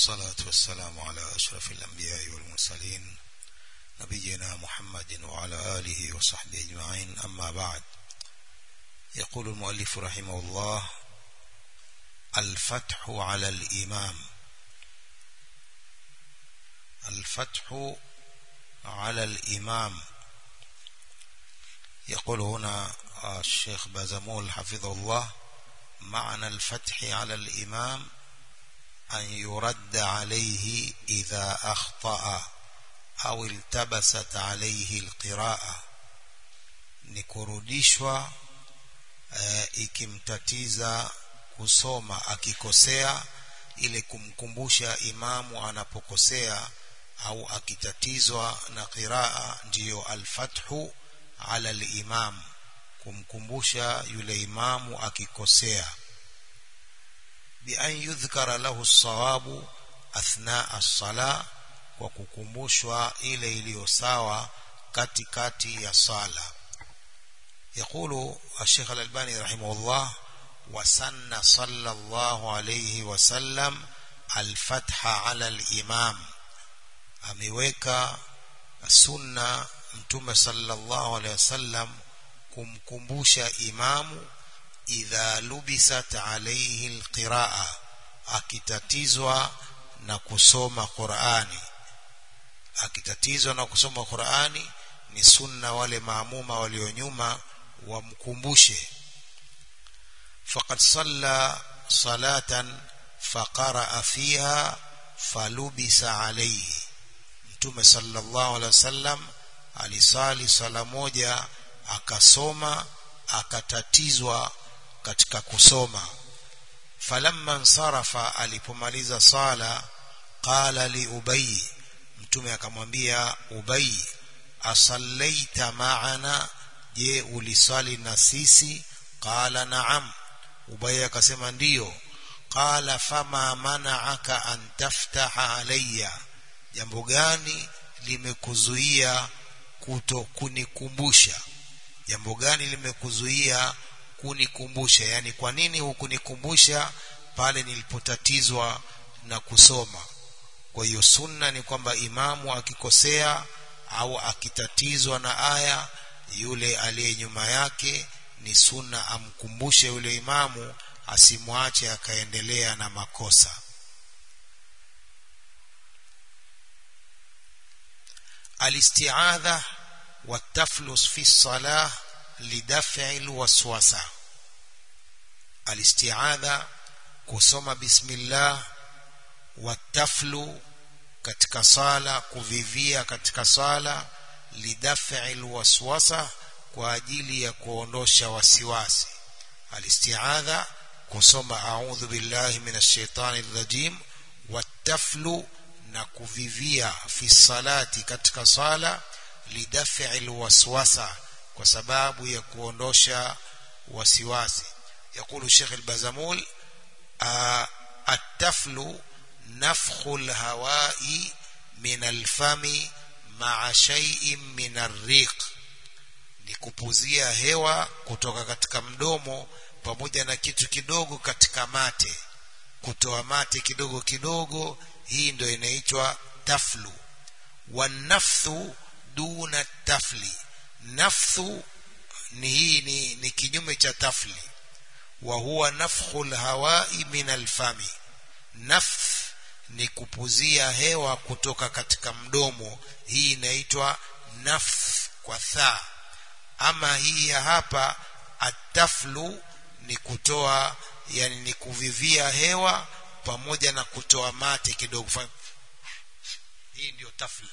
والصلاة والسلام على أشرف الأنبياء والمرسلين نبينا محمد وعلى آله وصحبه أجمعين أما بعد يقول المؤلف رحمه الله الفتح على الإمام الفتح على الإمام يقول هنا الشيخ بازمول حفظه الله معنى الفتح على الإمام أن يرد عليه إذا أخطأ أو التبست عليه القراءة nikurudishwa e, ikimtatiza kusoma akikosea ile kumkumbusha imamu anapokosea au akitatizwa na qiraa ndiyo alfathu ala limam kumkumbusha yule imamu akikosea bian yudhkara lahu sawabu athnaa as-sala kwa kukumbushwa ile iliyo sawa katikati ya sala يقول الشيخ الألباني رحمه الله وسن صلى الله عليه وسلم الفتح على الإمام ameweka sunna mtume sallallahu alaihi wasallam kumkumbusha imamu idha lubisat alaihi alqiraa akitatizwa na kusoma Qur'ani akitatizwa na kusoma Qur'ani ni sunna wale maamuma walio nyuma wamkumbushe faqad salla salatan faqara fiha falubisa alayhi mtume sallallahu alaihi wasallam alisali sala moja akasoma akatatizwa katika kusoma falamma nsarafa alipomaliza sala qala li ubay mtume akamwambia ubay asallaita ma'ana je ulisali na sisi qala na'am ubay akasema ndiyo qala fama mana'aka an taftaha alayya jambo gani limekuzuia kuto kunikumbusha jambo gani limekuzuia kunikumbusha yani kwa nini hukunikumbusha pale nilipotatizwa na kusoma kwa hiyo sunna ni kwamba imamu akikosea au akitatizwa na aya yule aliye nyuma yake ni sunna amkumbushe yule imamu asimwache akaendelea na makosa الاستعاذة والتفلس في الصلاة لدفع الوسوسة الاستعاذة kusoma bismillah wataflu katika sala kuvivia katika sala lidaf'i alwaswasa kwa ajili ya kuondosha wasiwasi alistiadha kusoma a'udhu billahi minash shaitani rajim wataflu na kuvivia fi salati katika sala lidaf'i alwaswasa kwa sababu ya kuondosha wasiwasi يقول الشيخ البازمول التفل نفخ الهواء من الفم مع شيء من الريق ni kupuzia hewa kutoka katika mdomo pamoja na kitu kidogo katika mate kutoa mate kidogo kidogo hii ndio inaitwa taflu wanafthu duna tafli nafthu ni hii ni, ni kinyume cha tafli wa huwa nafkhu alhawai min alfami nafth ni kupuzia hewa kutoka katika mdomo hii inaitwa nafth kwa tha ama hii ya hapa ataflu ni kutoa yani ni kuvivia hewa pamoja na kutoa mate kidogo hii ndio tafli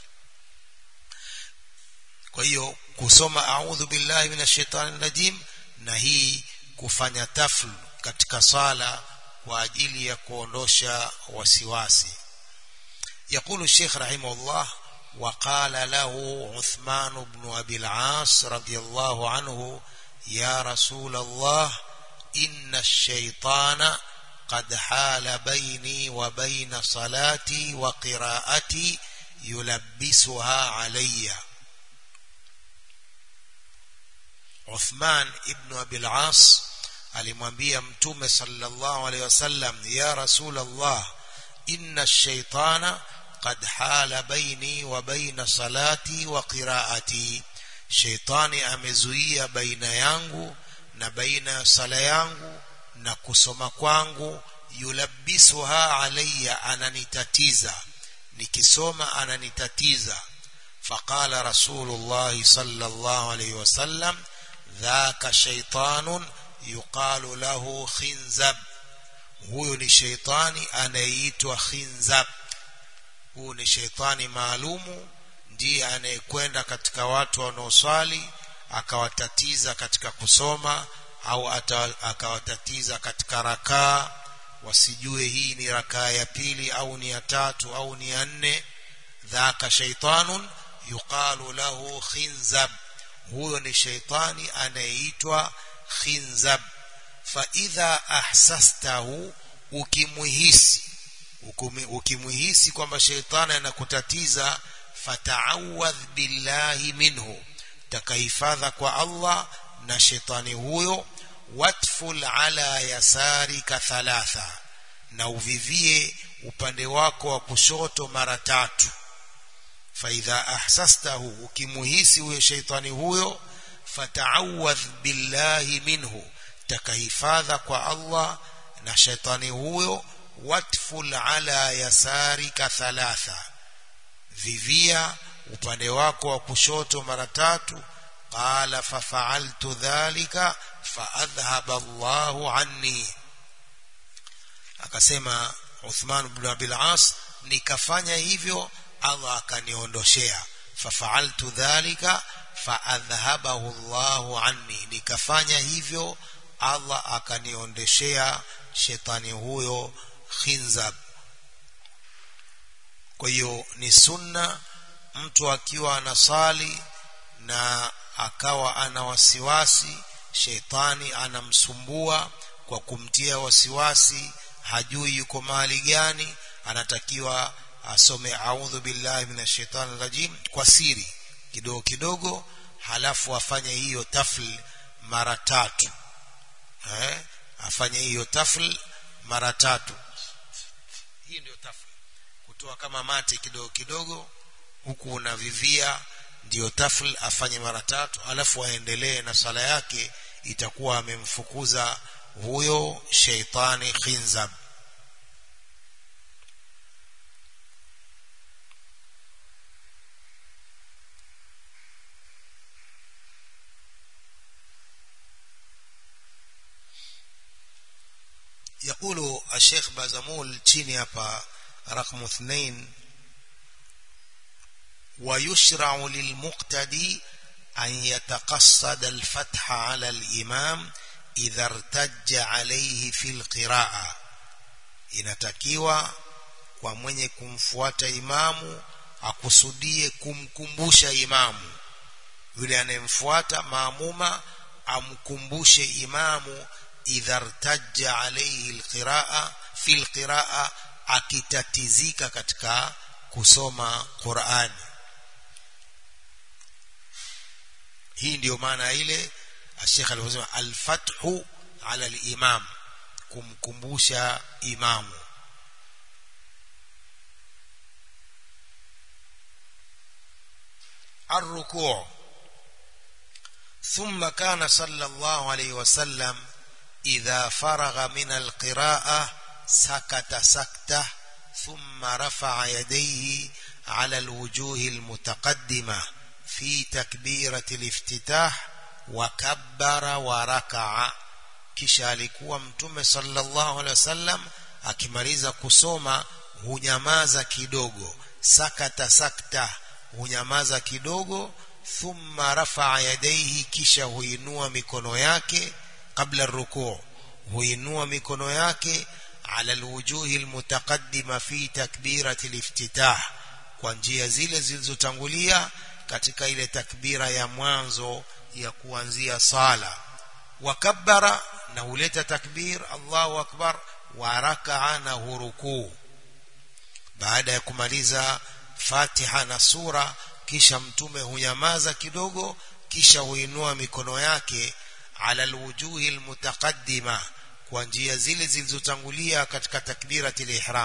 kwa hiyo kusoma a'udhu billahi minash shaitani rajim na hii kufanya tafl katika sala kwa ajili ya kuondosha wasiwasi يقول الشيخ رحمه الله وقال له عثمان بن أبي العاص رضي الله عنه يا رسول الله إن الشيطان قد حال بيني وبين صلاتي وقراءتي يلبسها علي Uthman ibn Abil As alimwambia mtume sallallahu alaihi wasallam ya rasulullah inna ash-shaytana qad hala baini wa baina salati wa qiraati shaytani amezuia baina yangu na baina ya sala yangu na kusoma kwangu yulabbisuha alayya ananitatiza nikisoma ananitatiza faqala rasulullah sallallahu alayhi wasallam dhaka shaytanun yuqalu lahu khinzab huyo ni shaytani anayeitwa khinzab huyo ni shaytani maalumu ndiye anayekwenda katika watu wanaoswali akawatatiza katika kusoma au akawatatiza katika rakaa wasijue hii ni rakaa ya pili au ni ya tatu au ni ya nne dhaka shaitanun yuqalu lahu khinzab huyo ni shaitani anayeitwa khinzab fa idha ahsastahu ukimuhisi ukimuhisi kwamba shaitani anakutatiza fata'awadh billahi minhu takahifadha kwa Allah na shetani huyo watful ala yasarika thalatha na uvivie upande wako wa kushoto mara tatu faidha ahsastahu ukimuhisi huyo sheitani huyo fata'awadh billahi minhu takahifadha kwa Allah na shetani huyo watful ala yasarika thalatha vivia upande wako wa kushoto mara tatu qala fafa'altu dhalika faadhhaba Allahu anni akasema Uthman ibn Abi al-As nikafanya hivyo Allah akaniondoshea fafa'altu dhalika faadhhabahu Allahu anni nikafanya hivyo Allah akaniondeshea shetani huyo khinzab kwa hiyo ni sunna mtu akiwa anasali na akawa ana wasiwasi sheitani anamsumbua kwa kumtia wasiwasi hajui yuko mahali gani anatakiwa asome a'udhu billahi minash shaitani rajim kwa siri kidogo kidogo halafu afanye hiyo tafl mara tatu eh afanye hiyo tafl mara tatu hii ndio tafl kutoa kama mate kidogo kidogo huku unavivia ndiyo tafl afanye mara tatu alafu aendelee na sala yake itakuwa amemfukuza huyo sheitani khinzab يقول الشيخ بازمول تشيني hapa رقم اثنين ويشرع للمقتدي أن يتقصد الفتح على الإمام إذا ارتج عليه في القراءة inatakiwa kwa mwenye kumfuata imamu akusudie kumkumbusha imamu yule anayemfuata maamuma amkumbushe imamu idha irtajja alayhi alqiraa fi alqiraa akitatizika katika kusoma Qur'ani hii ndiyo maana ile Sheikh alivyosema al-fathu ala al-imam kumkumbusha imamu الركوع ثم كان صلى الله عليه وسلم إذا فرغ من القراءة سكت سكته ثم رفع يديه على الوجوه المتقدمة في تكبيرة الافتتاح وكبر وركع kisha alikuwa mtume sallallahu alaihi wasallam akimaliza kusoma hunyamaza kidogo sakata sakta hunyamaza kidogo thumma rafa'a yadayhi kisha huinua mikono yake kabla rukuu huinua mikono yake ala alwujuhi almutaqaddima fi takbirati aliftitah kwa njia zile zilizotangulia katika ile takbira ya mwanzo ya kuanzia sala wakabbara na huleta takbir Allahu akbar wa raka'a na hurukuu baada ya kumaliza Fatiha na sura kisha mtume hunyamaza kidogo kisha huinua mikono yake ala alwujuhi almutaqaddima kwa njia zile zilizotangulia katika takbiratul ihram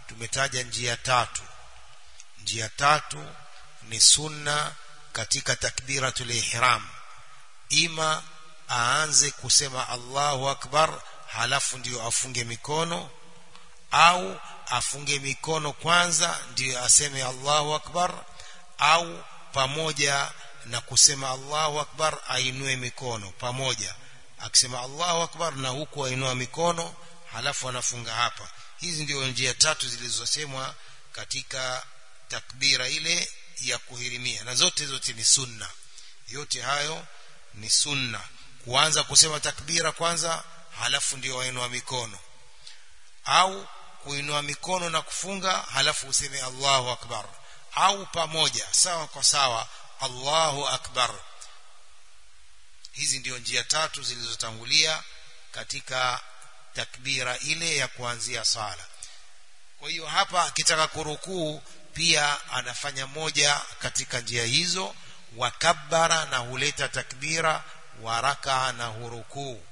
tumetaja njia tatu njia tatu ni sunna katika takbiratul ihram ima aanze kusema Allahu akbar halafu ndiyo afunge mikono au afunge mikono kwanza ndiyo aseme Allahu akbar au pamoja na kusema Allahu akbar ainue mikono pamoja akisema Allahu akbar na huku ainua mikono halafu anafunga hapa hizi ndio njia tatu zilizosemwa katika takbira ile ya kuhirimia na zote zote ni sunna yote hayo ni sunna kuanza kusema takbira kwanza halafu ndio wainua mikono au kuinua mikono na kufunga halafu useme Allahu akbar au pamoja sawa kwa sawa Allahu akbar hizi ndio njia tatu zilizotangulia katika takbira ile ya kuanzia sala kwa hiyo hapa akitaka kurukuu pia anafanya moja katika njia hizo wakabbara na huleta takbira waraka na hurukuu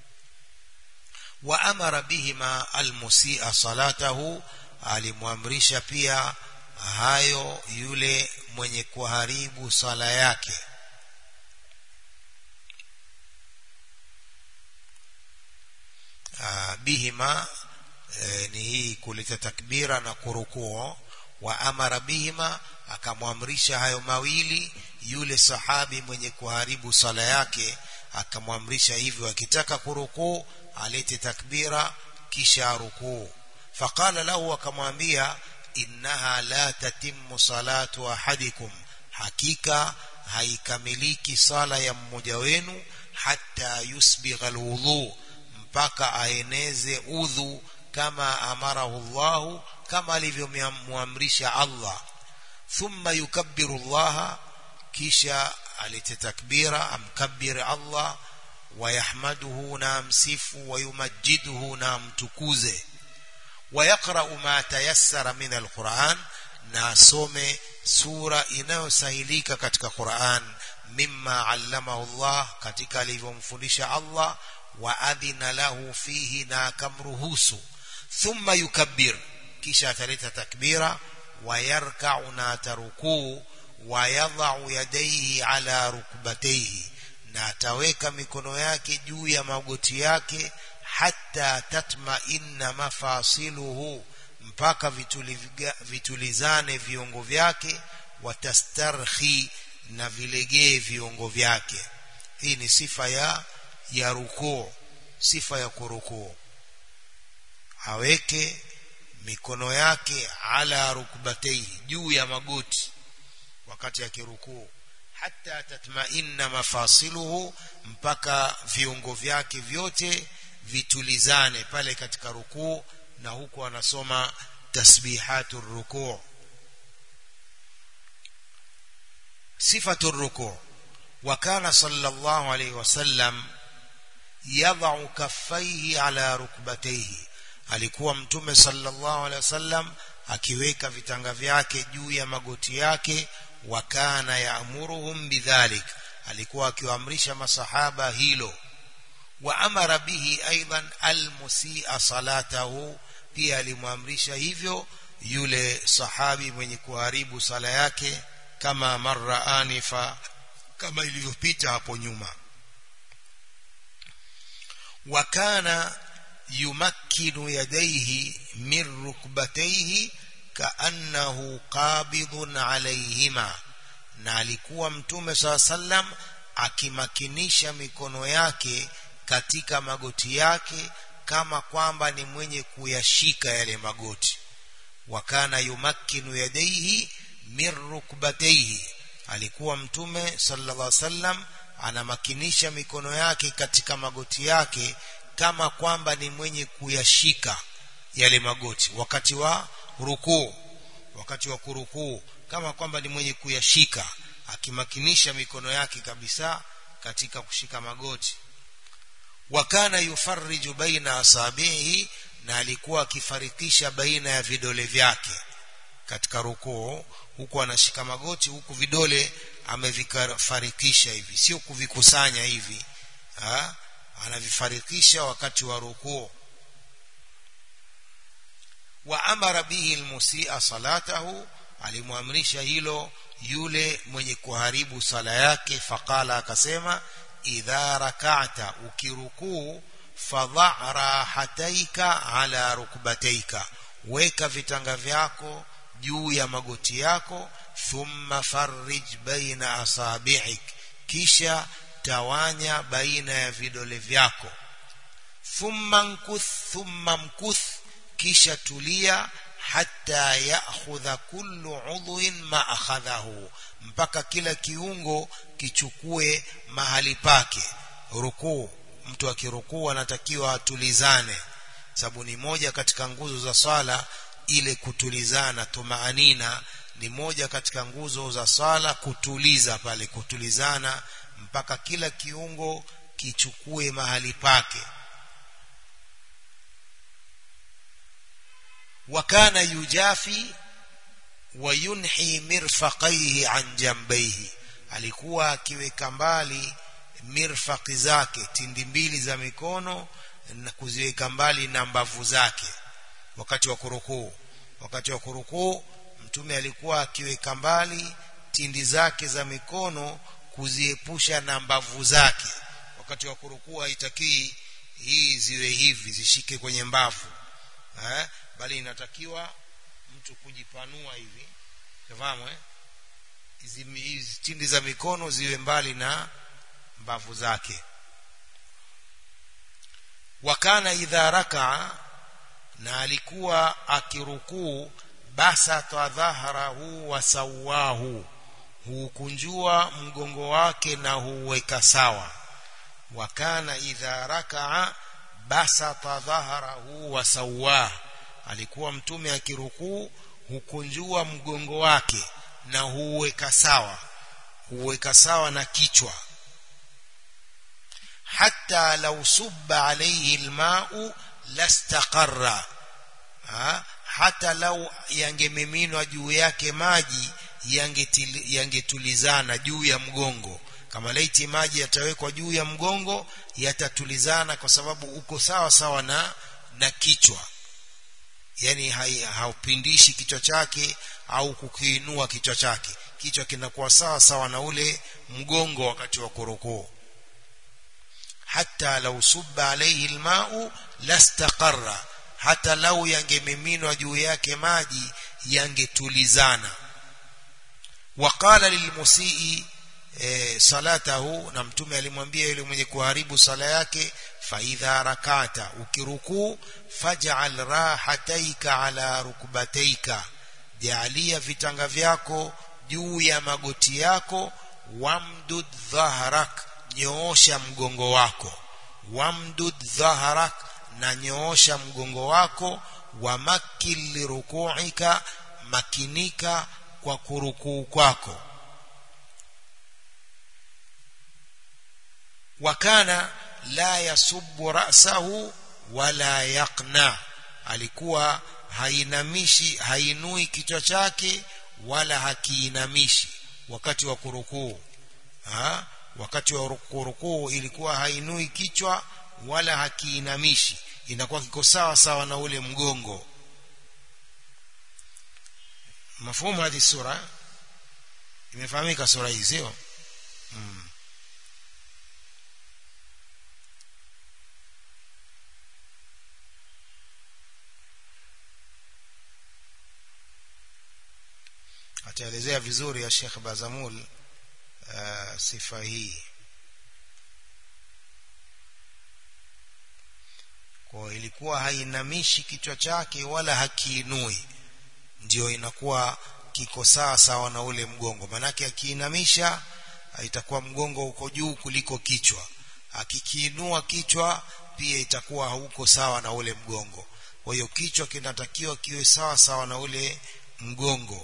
wa amara bihima almusia salatahu alimwamrisha pia hayo yule mwenye kuharibu sala yake Aa, bihima e, ni hii kuleta takbira na kurukuo wa amara bihima akamwamrisha hayo mawili yule sahabi mwenye kuharibu sala yake akamwamrisha hivyo akitaka kurukuu alete takbira kisha rukuu faqala lahu akamwambia innaha la tatimmu salatu ahadikum hakika haikamiliki sala ya mmoja wenu hatta yusbigha alwudhu mpaka aeneze udhu kama amarahu Allahu kama alivyomwamrisha Allah thumma yukabbiru Allah kisha alete takbira amkabbir Allah ويحمده نامسف ويمجده نامتكوزه ويقرأ ما تيسر من القرآن ناسوم سورة inayosahilika katika Qur'an mimma allamahu Allah katika alivyomfundisha Allah wa adhina lahu fihi na akamruhusu thumma yukabbir kisha ataleta takbira wayarka'u na tarukuu wayadha'u yadayhi ala rukbatayhi na ataweka mikono yake juu ya magoti yake hata tatma inna mafasiluhu mpaka vituliga, vitulizane viungo vyake watastarhi na vilegee viungo vyake hii ni sifa ya ya rukuu sifa ya kurukuu aweke mikono yake ala rukbataihi juu ya magoti wakati akirukuu hata tatmainna mafasiluhu mpaka viungo vyake vyote vitulizane pale katika rukuu na huku anasoma tasbihatu rukuu sifatu rukuu وكان صلى الله عليه وسلم يضع كفيه على ركبتيه alikuwa mtume sallallahu alaihi wasallam akiweka vitanga vyake juu ya magoti yake wakana yaamuruhum bidhalik alikuwa akiwaamrisha masahaba hilo wa amara bihi aidan almusia salatahu pia alimwamrisha hivyo yule sahabi mwenye kuharibu sala yake kama marra anifa kama ilivyopita hapo nyuma wakana yumakkinu yadayhi min rukbatayhi kaannahu qabidun alayhima na alikuwa mtume saa sallam akimakinisha mikono yake katika magoti yake kama kwamba ni mwenye kuyashika yale magoti wakana yumakkinu yadayhi min rukbatayhi alikuwa mtume sallallahu alaihi wasallam anamakinisha mikono yake katika magoti yake kama kwamba ni mwenye kuyashika yale magoti wakati wa rukuu wakati wa kurukuu kama kwamba ni mwenye kuyashika akimakinisha mikono yake kabisa katika kushika magoti wakana yufarriju baina asabihi na alikuwa akifarikisha baina ya vidole vyake katika rukuu huku anashika magoti huku vidole amevifarikisha hivi sio kuvikusanya hivi ha? anavifarikisha wakati wa rukuu wa amara bihi almusi'a salatahu alimwamrisha hilo yule mwenye kuharibu sala yake faqala akasema idha rak'ata ukirukuu fadha rahataika ala rukbataika weka vitanga vyako juu ya magoti yako thumma farrij baina asabi'ik kisha tawanya baina ya vidole vyako thumma nkuth thumma mkuth kisha tulia hatta ya'khudha kullu udhuin ma akhadhahu mpaka kila kiungo kichukue mahali pake rukuu mtu akirukuu anatakiwa atulizane sababu ni moja katika nguzo za swala ile kutulizana tumaanina ni moja katika nguzo za swala kutuliza pale kutulizana mpaka kila kiungo kichukue mahali pake wakana yujafi wayunhi mirfaqaihi an jambaihi alikuwa akiweka mbali mirfaqi zake tindi mbili za mikono na kuziweka mbali na mbavu zake wakati wa kurukuu wakati wa kurukuu mtume alikuwa akiweka mbali tindi zake za mikono kuziepusha na mbavu zake wakati wa kurukuu haitakii hii ziwe hivi zishike kwenye mbavu eh? bali inatakiwa mtu kujipanua hivi fahamu eh hizi tindi za mikono ziwe mbali na mbavu zake wakana idha rakaa na alikuwa akirukuu basata dhahrahu wa sawahu hukunjua mgongo wake na huweka sawa wakana idha rakaa basata dhahrahu wa sawahu alikuwa mtume akirukuu hukunjua mgongo wake na huweka sawa huweka sawa na kichwa hatta law subba alayhi alma'u lastaqarra ha? hata lau yangemiminwa juu yake maji yangetulizana juu ya mgongo kama laiti maji yatawekwa juu ya mgongo yatatulizana kwa sababu uko sawa sawa na na kichwa yani haupindishi kichwa chake au kukiinua kichwa chake kichwa kinakuwa sawa sawa na ule mgongo wakati wa kurukuu hata lau subba alayhi alma'u lastaqarra hata lau yangemiminwa juu yake maji yangetulizana waqala lilmusii e, salatahu na mtume alimwambia yule mwenye kuharibu sala yake faidha rakata ukirukuu faj'al rahataika ala rukbataika jaalia vitanga vyako juu ya magoti yako wamdud dhahrak nyoosha mgongo wako wamdud dhahrak na nyoosha mgongo wako wamakil lirukuika makinika kwa kurukuu kwako wakana la yasubbu ra'sahu wala yaqna alikuwa hainamishi hainui kichwa chake wala hakiinamishi wakati wa kurukuu ha? wakati wa kurukuu ilikuwa hainui kichwa wala hakiinamishi inakuwa kiko sawa sawa na ule mgongo mafumu hadi sura imefahamika sura hii sio hmm. ataelezea vizuri ya Sheikh Bazamul uh, sifa hii kwa ilikuwa hainamishi kichwa chake wala hakiinui ndio inakuwa kiko sawa sawa na ule mgongo manake akiinamisha itakuwa mgongo uko juu kuliko kichwa akikiinua kichwa pia itakuwa hauko sawa na ule mgongo kwa hiyo kichwa kinatakiwa kiwe sawa sawa na ule mgongo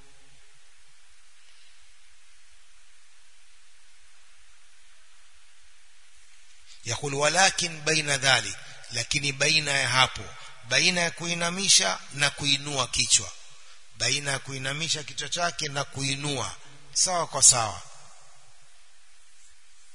yakul walakin baina dhalik lakini baina ya hapo baina ya kuinamisha na kuinua kichwa baina ya kuinamisha kichwa chake na kuinua sawa kwa sawa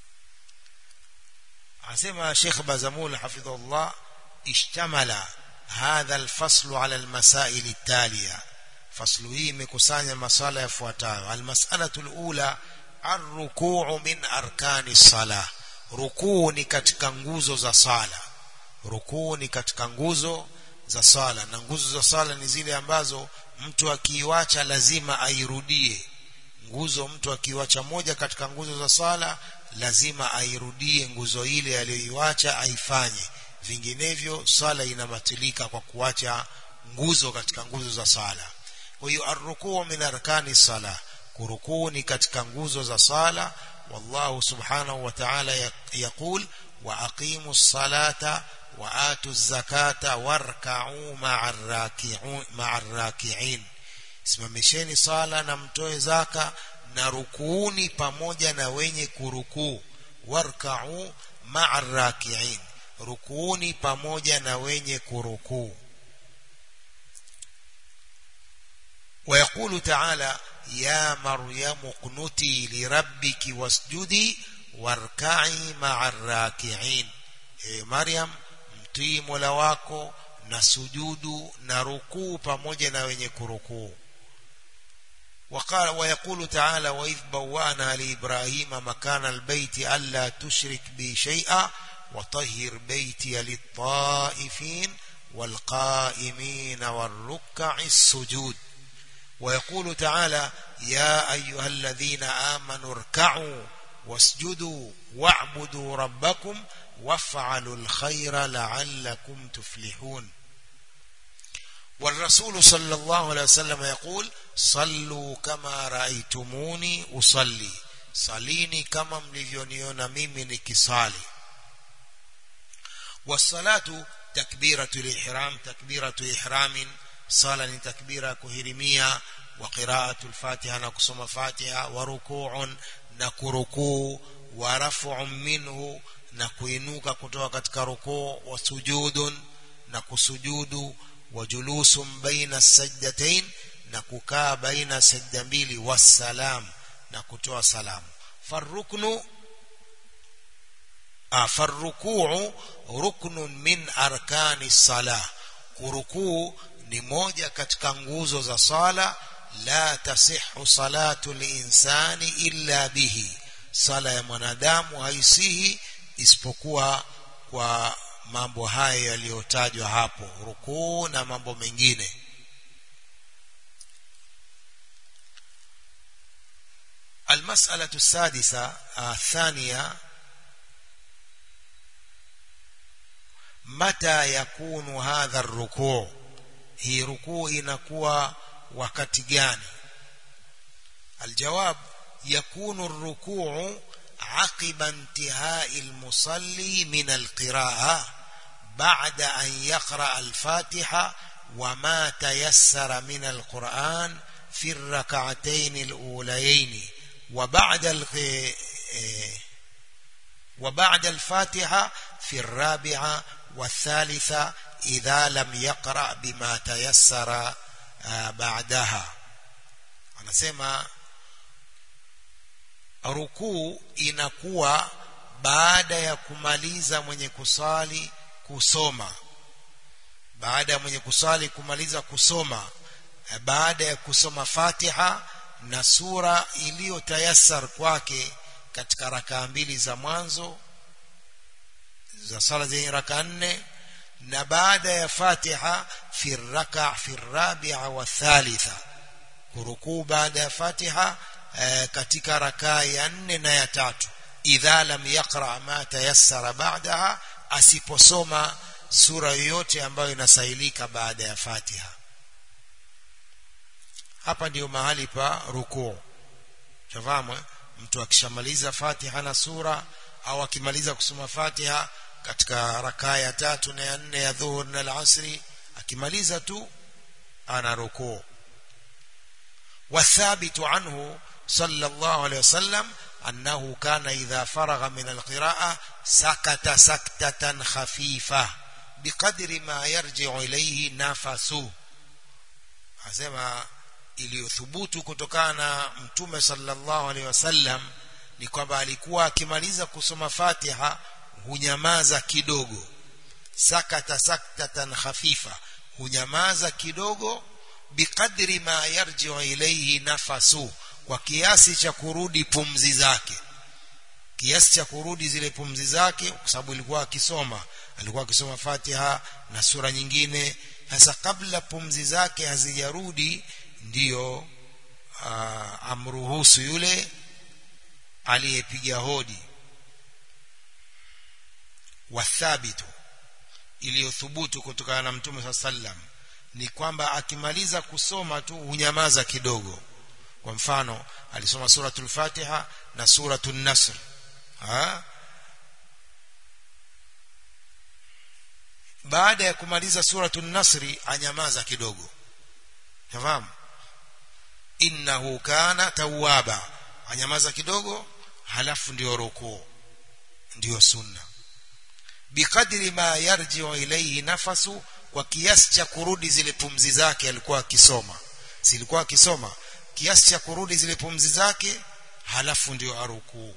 asema Sheikh Bazamul hafidhullah ishtamala hadha alfaslu ala almasail التاليه faslu hii imekusanya masala yafuatayo almas'alatu alula arrukuu min arkani salah rukuu ni katika nguzo za sala rukuu ni katika nguzo za sala na nguzo za sala ni zile ambazo mtu akiiwacha lazima airudie nguzo mtu akiiwacha moja katika nguzo za sala lazima airudie nguzo ile aliyoiwacha aifanye vinginevyo sala inabatilika kwa kuacha nguzo katika nguzo za sala kwa hiyo arrukuu min arkani sala kurukuu ni katika nguzo za sala wallahu subhanahu wa ta'ala yaqul wa aqimu salata wa atu zakata warka'u ma'a raki'in simamisheni sala na mtoe zaka na rukuuni pamoja na wenye kurukuu warka'u ma'a raki'in rukuuni pamoja na wenye kurukuu ويقول تعالى يا مريم اقنتي لربك واسجدي واركعي مع الراكعين إيه مريم mtii mola wako na sujudu na rukuu pamoja na wenye kurukuu وقال ويقول تعالى وإذ بوأنا لإبراهيم مكان البيت ألا تشرك بي شيئا وطهر بيتي للطائفين والقائمين والركع السجود ويقول تعالى يا أيها الذين آمنوا اركعوا واسجدوا واعبدوا ربكم وافعلوا الخير لعلكم تفلحون والرسول صلى الله عليه وسلم يقول صلوا كما رأيتموني أصلي صليني كما مليونيون ميمي نكصالي والصلاة تكبيرة الإحرام تكبيرة إحرام صلاة تكبيرة كهرمية وقراءة الفاتحة نقسم فاتحة وركوع نكركوع ورفع منه نكوينوك كتوى كتك ركوع وسجود نكسجود وجلوس بين السجدتين نكوكا بين السجدين والسلام نكتوى سلام فالركن آه فالركوع ركن من أركان الصلاة kurukuu ni moja katika nguzo za sala la tasihu salatu linsani illa bihi sala ya mwanadamu haisihi isipokuwa kwa mambo haya yaliyotajwa hapo rukuu na mambo mengine المسألة السادسة الثانية متى يكون هذا الركوع هي ركوع inakuwa wakati gani الجواب يكون الركوع عقب انتهاء المصلي من القراءة بعد أن يقرأ الفاتحة وما تيسر من القرآن في الركعتين الأوليين وبعد وبعد الفاتحة في الرابعة والثالثة إذا لم يقرأ بما تيسر بعدها anasema rukuu inakuwa baada ya kumaliza mwenye kusali kusoma baada ya mwenye kusali kumaliza kusoma baada ya kusoma Fatiha na sura iliyotayasar kwake katika rakaa mbili za mwanzo za sala zenye raka nne na baada ya Fatiha fi raka fi rabi'a wa thalitha kurukuu baada ya Fatiha e, katika rakaa ya nne na ya tatu idha lam yaqra ma tayassara ba'daha asiposoma sura yoyote ambayo inasahilika baada ya Fatiha hapa ndiyo mahali pa rukuu chafahamu mtu akishamaliza Fatiha na sura au akimaliza kusoma Fatiha katika rakaa ya tatu na ya nne ya dhuhur na alasri akimaliza tu ana rukuu والثابت عنه صلى الله عليه وسلم أنه كان إذا فرغ من القراءة سكت سكتة خفيفة بقدر ما يرجع إليه نفسه asema iliyothubutu kutokana na mtume sallallahu alaihi wasallam ni kwamba alikuwa akimaliza kusoma Fatiha hunyamaza kidogo sakata saktatan khafifa hunyamaza kidogo biqadri ma yarji'u ilayhi nafasu kwa kiasi cha kurudi pumzi zake kiasi cha kurudi zile pumzi zake kwa sababu ilikuwa akisoma alikuwa akisoma Fatiha na sura nyingine sasa kabla pumzi zake hazijarudi ndiyo amruhusu yule aliyepiga hodi wathabitu iliyothubutu kutokana na mtume saa sallam ni kwamba akimaliza kusoma tu hunyamaza kidogo kwa mfano alisoma suratul fatiha na suratul nasr ha? baada ya kumaliza suratul nasri anyamaza kidogo fahamu innahu kana tawwaba anyamaza kidogo halafu ndio rukuu ndio sunna bikadri ma yarji'u ilayhi nafasu kwa kiasi cha kurudi zile pumzi zake alikuwa akisoma silikuwa akisoma kiasi cha kurudi zile pumzi zake halafu ndio arukuu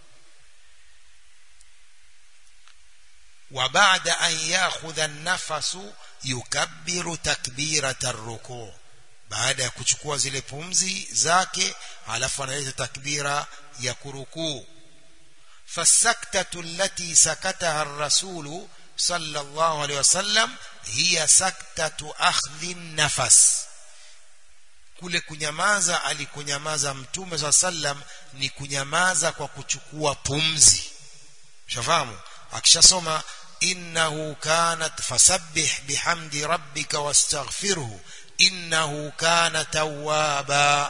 wa baada an yakhudha an-nafasu yukabbiru takbirata ar-ruku' baada ya kuchukua zile pumzi zake halafu analeta takbira ya kurukuu فالسكتة التي سكتها الرسول صلى الله عليه وسلم هي سكتة أخذ النفس kule kunyamaza alikunyamaza mtume saa sallam ni kunyamaza kwa kuchukua pumzi shafahamu akishasoma innahu kanat fasabbih bihamdi rabbika wastaghfirhu innahu kana tawwaba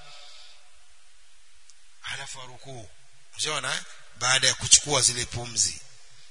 halafu rukuu unaona baada ya kuchukua zile pumzi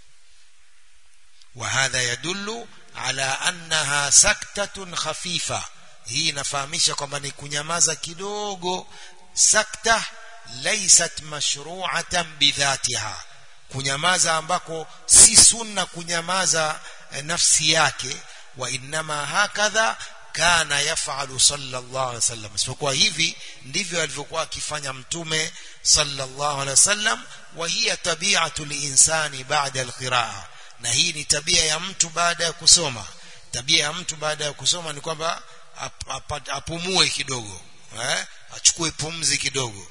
وهذا يدل على أنها سكتة خفيفة hii inafahamisha kwamba ni kunyamaza kidogo sakta laysat mashru'atan bidhatiha kunyamaza ambako si sunna kunyamaza eh, nafsi yake wa innama hakadha kana yafalu sallallahu alaihi wasallam isipokuwa hivi ndivyo alivyokuwa akifanya mtume sallallahu alaihi wasallam wa hiya tabi'atu linsani ba'da alqiraa na hii ni tabia ya mtu baada ya kusoma tabia ya mtu baada ya kusoma ni kwamba ap, ap, apumue kidogo eh? achukue pumzi kidogo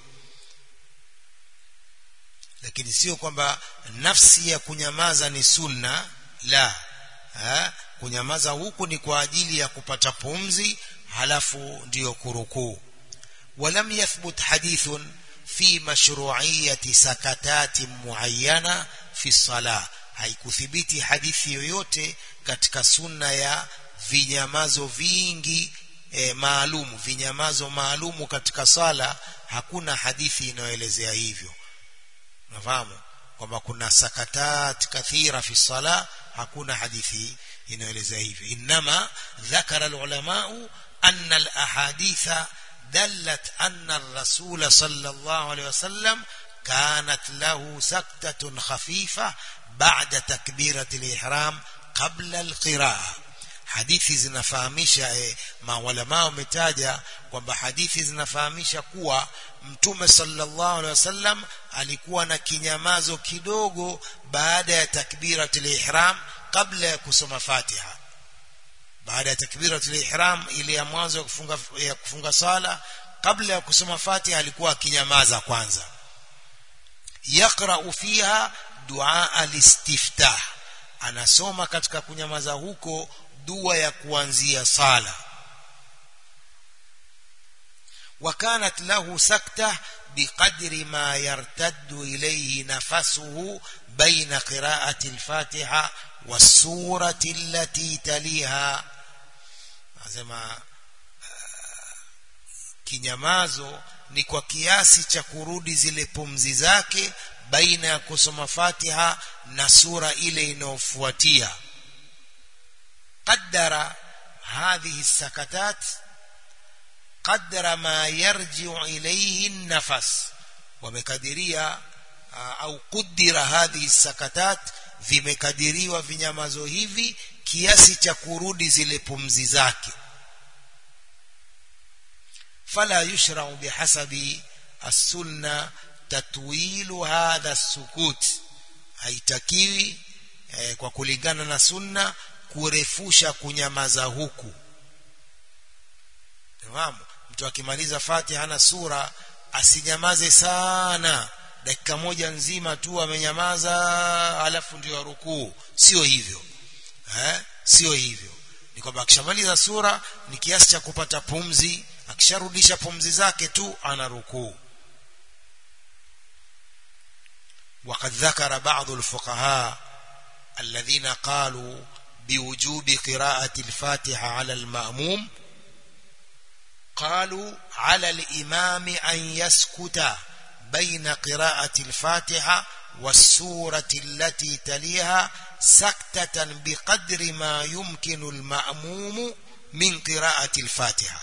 lakini sio kwamba nafsi ya kunyamaza ni sunna la eh? kunyamaza huku ni kwa ajili ya kupata pumzi halafu ndiyo kurukuu ولم يثبت حديث في مشروعية سكتات معينة في الصلاة haikuthibiti hadithi yoyote katika sunna ya vinyamazo vingi e, maalumu vinyamazo maalumu katika sala hakuna hadithi inayoelezea hivyo nafahamu kwamba kuna sakatat kathira fi sala hakuna hadithi inayoelezea hivyo inma dhakara alulamau anna alahaditha دلت أن الرسول صلى الله عليه وسلم كانت له سكتة خفيفة بعد تكبيرة الإحرام قبل القراءة hadithi zinafahamisha eh, maulama wametaja kwamba hadithi zinafahamisha kuwa mtume sallallahu alaihi wasallam alikuwa na kinyamazo kidogo baada ya takbiratul ihram kabla ya kusoma Fatiha baada ya takbiratul ihram ile ya mwanzo ya kufunga ya kufunga sala kabla ya kusoma Fatiha alikuwa akinyamaza kwanza yaqra fiha dua alistiftah anasoma katika kunyamaza huko dua ya kuanzia sala وكانت له سكتة بقدر ما يرتد إليه نفسه بين قراءة الفاتحة والسورة التي تليها أزما kinyamazo ni kwa kiasi cha kurudi zile pumzi zake baina ya kusoma Fatiha na sura ile inayofuatia qaddara hadhihi sakatat qadra ma yarji'u ilayhi an-nafas wamekadiria au kudira hadhihi sakatat vimekadiriwa vinyamazo hivi kiasi cha kurudi zile pumzi zake fala yushra'u bihasabi as-sunna tatwilu hadha sukut haitakiwi eh, kwa kulingana na sunna kurefusha kunyamaza huku fahamu mtu akimaliza fatiha na sura asinyamaze sana dakika moja nzima tu amenyamaza alafu ndio rukuu sio hivyo eh sio hivyo ni kwamba akishamaliza sura ni kiasi cha kupata pumzi akisharudisha pumzi zake tu ana rukuu وقد ذكر بعض الفقهاء الذين قالوا بوجوب قراءة الفاتحة على المأموم قالوا على الإمام أن يسكت بين قراءة الفاتحة والسورة التي تليها سكتة بقدر ما يمكن المأموم من قراءة الفاتحة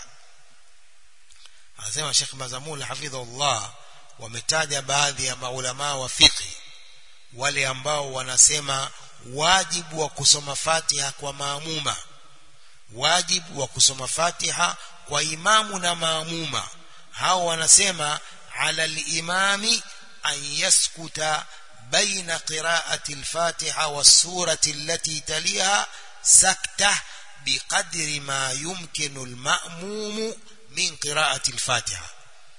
anasema Sheikh Mazamul hafidhullah wametaja baadhi ya maulama wa fiqh wale ambao wanasema wajibu wa kusoma Fatiha kwa maamuma wajibu wa kusoma Fatiha kwa imamu na maamuma hao wanasema ala al-imami an yaskuta baina qira'ati al-Fatiha was-surati allati taliha sakta biqadri ma yumkinu al-ma'mumu min qira'ati al-Fatiha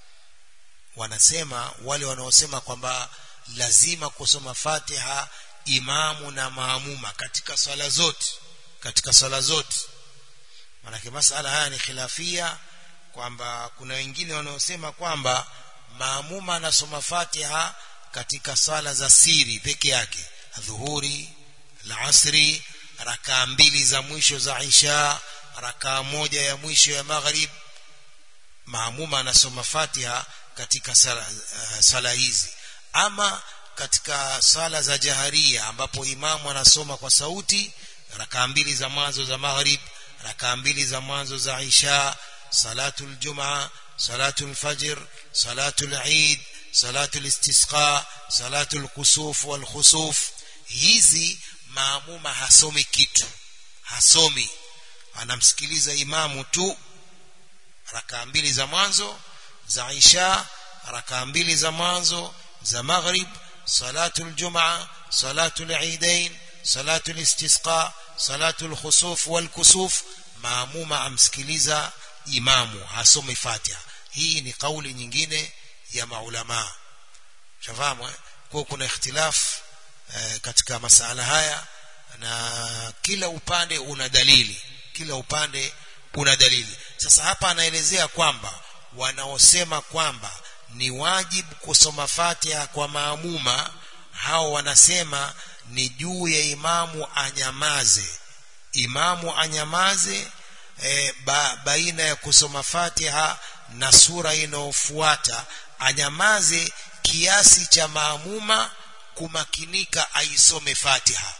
wanasema wale wanaosema kwamba lazima kusoma Fatiha imamu na maamuma katika swala zote katika swala zote manake masala haya ni khilafia kwamba kuna wengine wanaosema kwamba maamuma anasoma Fatiha katika swala za siri peke yake dhuhuri al-asri rakaa mbili za mwisho za isha rakaa moja ya mwisho ya maghrib maamuma anasoma Fatiha katika sala, uh, sala hizi ama katika sala za jaharia ambapo imamu anasoma kwa sauti rakaa mbili za mwanzo za maghrib rakaa mbili za mwanzo za isha salatul jumaa salatul fajr salatul eid salatul istisqa salatul kusuf wal khusuf hizi maamuma hasomi kitu hasomi anamsikiliza imamu tu rakaa mbili za mwanzo za isha rakaa mbili za mwanzo za maghrib salatul jumaa salatul eidain salatul istisqa salatul khusuf wal kusuf maamuma amsikiliza imamu hasomi fatiha hii ni kauli nyingine ya maulama shafahamu kwa kuna ikhtilaf eh, katika masala haya na kila upande una dalili kila upande una dalili sasa hapa anaelezea kwamba wanaosema kwamba ni wajibu kusoma Fatiha kwa maamuma hao wanasema ni juu ya imamu anyamaze imamu anyamaze e, ba, baina ya kusoma Fatiha na sura inayofuata anyamaze kiasi cha maamuma kumakinika aisome Fatiha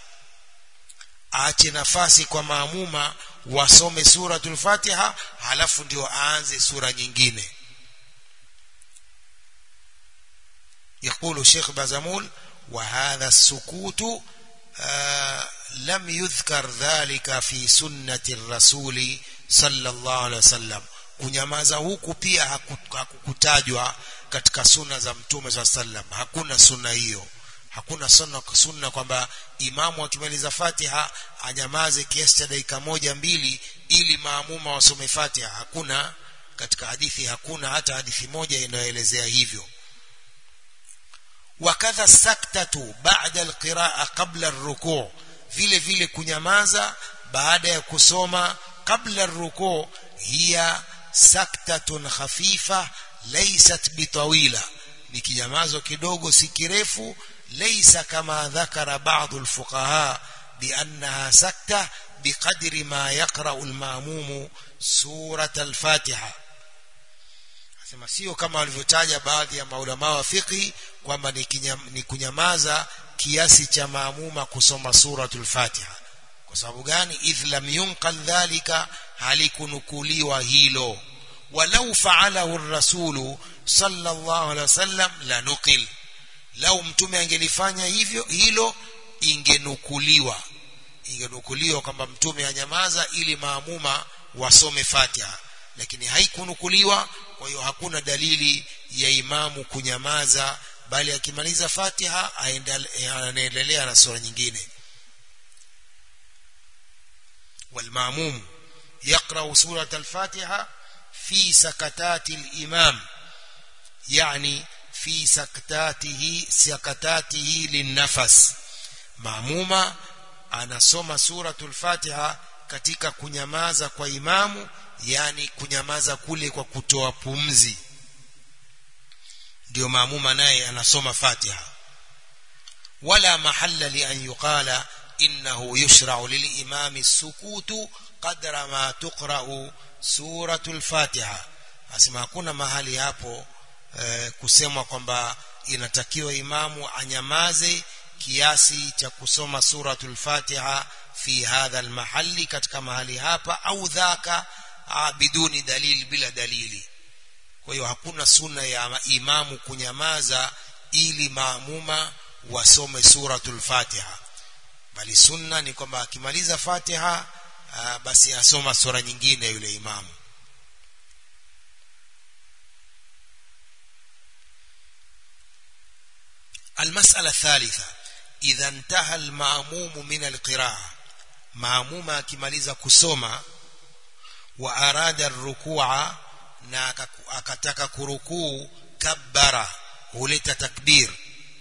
aache nafasi kwa maamuma wasome suratul Fatiha halafu ndio aanze sura nyingine يقول الشيخ بازمول وهذا السكوت آه لم يذكر ذلك في سنة الرسول صلى الله عليه وسلم kunyamaza huku pia hakukutajwa katika sunna za mtume saa sallam hakuna sunna hiyo hakuna sunna, sunna kwamba imamu akimaliza fatiha anyamaze kiasi cha dakika moja mbili ili maamuma wasome fatiha hakuna katika hadithi hakuna hata hadithi moja inayoelezea hivyo wakadha saktatu baada alqiraa qabla arrukuu vile vile kunyamaza baada ya kusoma qabla arrukuu hiya saktatun khafifa laysat bitawila ni kinyamazo kidogo si kirefu laysa kama dhakara baadhi alfuqaha biannaha sakta biqadri ma yaqra'u alma'mum surat alfatiha sema sio kama walivyotaja baadhi ya maulama wa fiqhi kwamba ni, ni kunyamaza kiasi cha maamuma kusoma suratul fatiha kwa sababu gani idh lam yunqal dhalika halikunukuliwa hilo walau faalahu rasulu sallallahu alaihi wasallam la nuqil lau mtume angelifanya hivyo hilo ingenukuliwa ingenukuliwa kwamba mtume anyamaza ili maamuma wasome fatiha lakini haikunukuliwa kwa hiyo hakuna dalili ya imamu kunyamaza bali akimaliza fatiha anaendelea na sura nyingine والماموم يقرأ سورة الفاتحة في سكتات الإمام يعني في سكتاته سكتاته للنفس maamuma anasoma suratul fatiha katika kunyamaza kwa imamu yani kunyamaza kule kwa kutoa pumzi ndio maamuma naye anasoma fatiha wala mahalla li an yuqala innahu yushra'u lil imami sukutu qadra ma tuqra'u suratul fatiha asema hakuna mahali hapo eh, kusemwa kwamba inatakiwa imamu anyamaze kiasi cha kusoma suratul fatiha fi hadha almahalli katika mahali hapa au dhaka biduni dalili bila dalili kwa hiyo hakuna sunna ya imamu kunyamaza ili maamuma wasome suratul fatiha bali sunna ni kwamba akimaliza fatiha basi asoma sura nyingine yule imamu المسألة الثالثة إذا انتهى المأموم من القراءة مأموم akimaliza kusoma wa arada الركوع na akataka kurukuu kabbara huleta takbir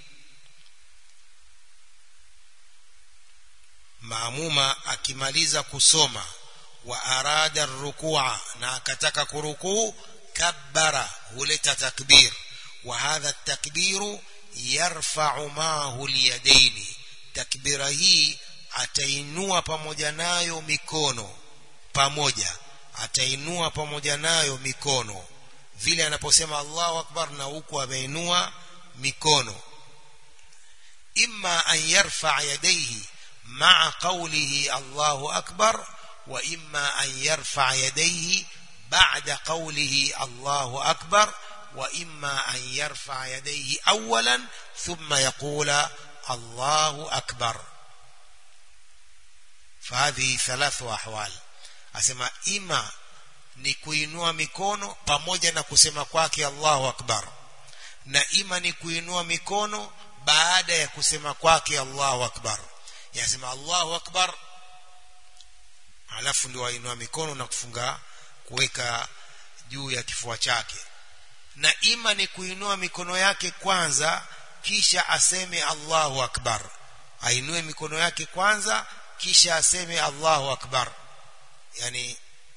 maamuma akimaliza kusoma wa arada rukua na akataka kurukuu kabbara huleta takbir wa hadha takbiru yarfa'u mahu liyadaini takbira hii atainua pamoja nayo mikono pamoja atainua pamoja nayo mikono vile anaposema Allahu akbar na huku ameinua mikono imma an yarfa yadayhi ma'a qawlihi Allahu akbar wa imma an yarfa yadayhi ba'da qawlihi Allahu akbar wa imma an yarfa yadayhi awwalan thumma yaqula Allahu akbar فهذه ثلاث أحوال asema ima ni kuinua mikono pamoja na kusema kwake Allahu akbar na ima ni kuinua mikono baada ya kusema kwake Allahu akbar yasema Allahu akbar alafu ndio wainua mikono na kufunga kuweka juu ya kifua chake na ima ni kuinua mikono yake kwanza kisha aseme Allahu akbar ainue mikono yake kwanza kisha aseme Allahu akbar يعني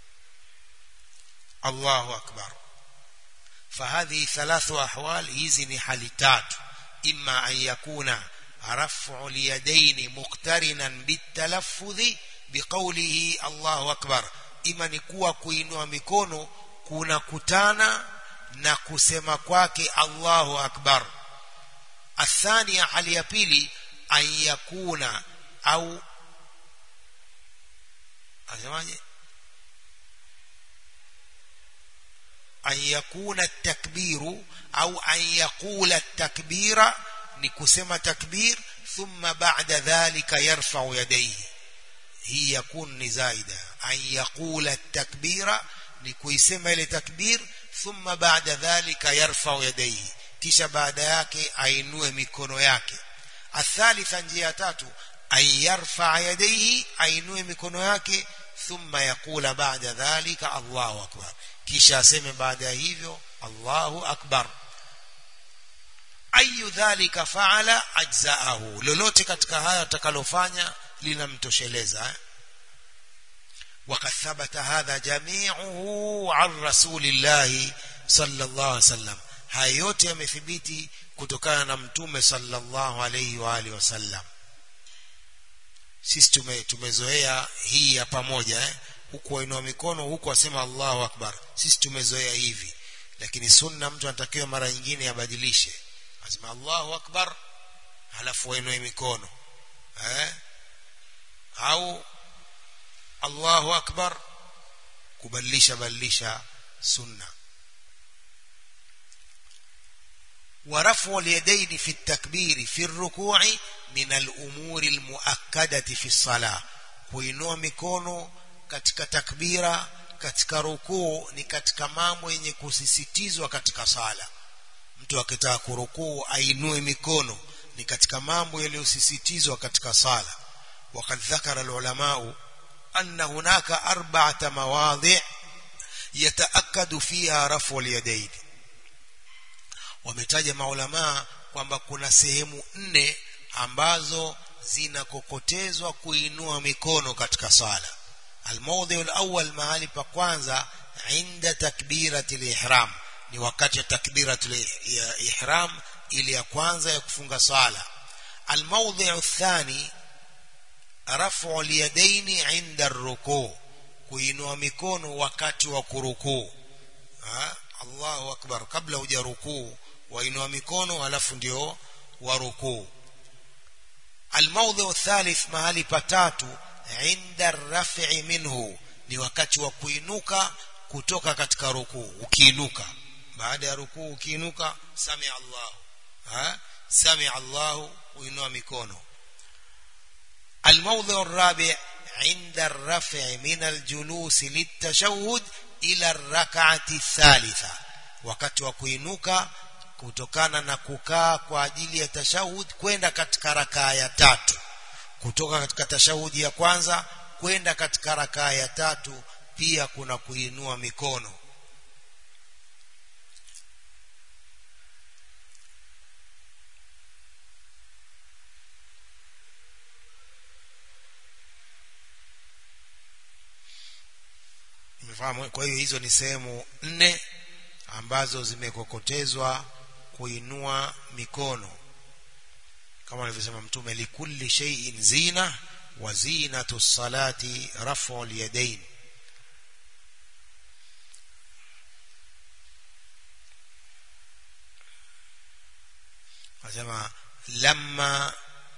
الله أكبر فهذه ثلاث أحوال hizi حال تات إما أن يكون رفع اليدين مقترنا بالتلفظ بقوله الله أكبر إما نكوى kuinua mikono kuna kutana na kusema kwake Allahu akbar الثانية hali ya pili an yakuna au asemaje an yakuna takbiru au an yaqula takbira ni kusema takbir thumma ba'da dhalika yarfa'u yadayhi hii yakun ni zaida an yaqula takbira ni kuisema ile takbir thumma ba'da dhalika yarfa'u yadayhi kisha baada yake ainue mikono yake athalitha njia tatu an yarfa yadayhi ainue mikono yake thumma yaqula ba'da dhalika Allahu akbar kisha aseme baada ya hivyo Allahu akbar ayu dhalika faala ajzaahu lolote katika haya atakalofanya linamtosheleza وقد ثبت هذا جميعه عن رسول الله صلى الله عليه وسلم haya yote yamethibiti kutokana na mtume sallallahu alayhi wa alihi wasallam sisi tume, tumezoea hii ya pamoja eh? huku wainua mikono huku asema Allahu akbar sisi tumezoea hivi lakini sunna mtu anatakiwa mara nyingine abadilishe asema Allahu akbar halafu wainue mikono eh? au Allahu akbar kubadilisha badilisha sunna ورفع اليدين في التكبير في الركوع من الأمور المؤكدة في الصلاة kuinua mikono katika takbira katika rukuu ni katika mambo yenye kusisitizwa katika sala mtu akitaka kurukuu ainue mikono ni katika mambo yaliyosisitizwa katika sala وقد ذكر العلماء أن هناك أربعة مواضع يتأكد فيها رفع اليدين wametaja maulamaa kwamba kuna sehemu nne ambazo zinakokotezwa kuinua mikono katika sala almawdhi alawwal mahali pa kwanza inda takbirati ihram ni wakati wa takbirati ihram ili ya kwanza ya kufunga sala almawdhi athani rafu alyadaini inda arruku kuinua mikono wakati wa kurukuu Allahu akbar kabla hujarukuu wainua mikono alafu ndio warukuu almawdhi athalith mahali patatu inda rafi minhu ni wakati wa kuinuka kutoka katika rukuu ukiinuka baada ya rukuu ukiinuka sami Allahu ha sami Allahu uinua mikono الموضع الرابع عند الرفع من الجلوس للتشهد إلى الركعة الثالثة wakati wa kuinuka kutokana na kukaa kwa ajili ya tashahud kwenda katika rakaa ya tatu kutoka katika tashahudi ya kwanza kwenda katika rakaa ya tatu pia kuna kuinua mikono Umefahamu? Kwa hiyo hizo ni sehemu nne ambazo zimekokotezwa kuinua mikono kama alivyosema mtume likulli shay'in zina wa zinatu salati rafu al-yadayn asema lamma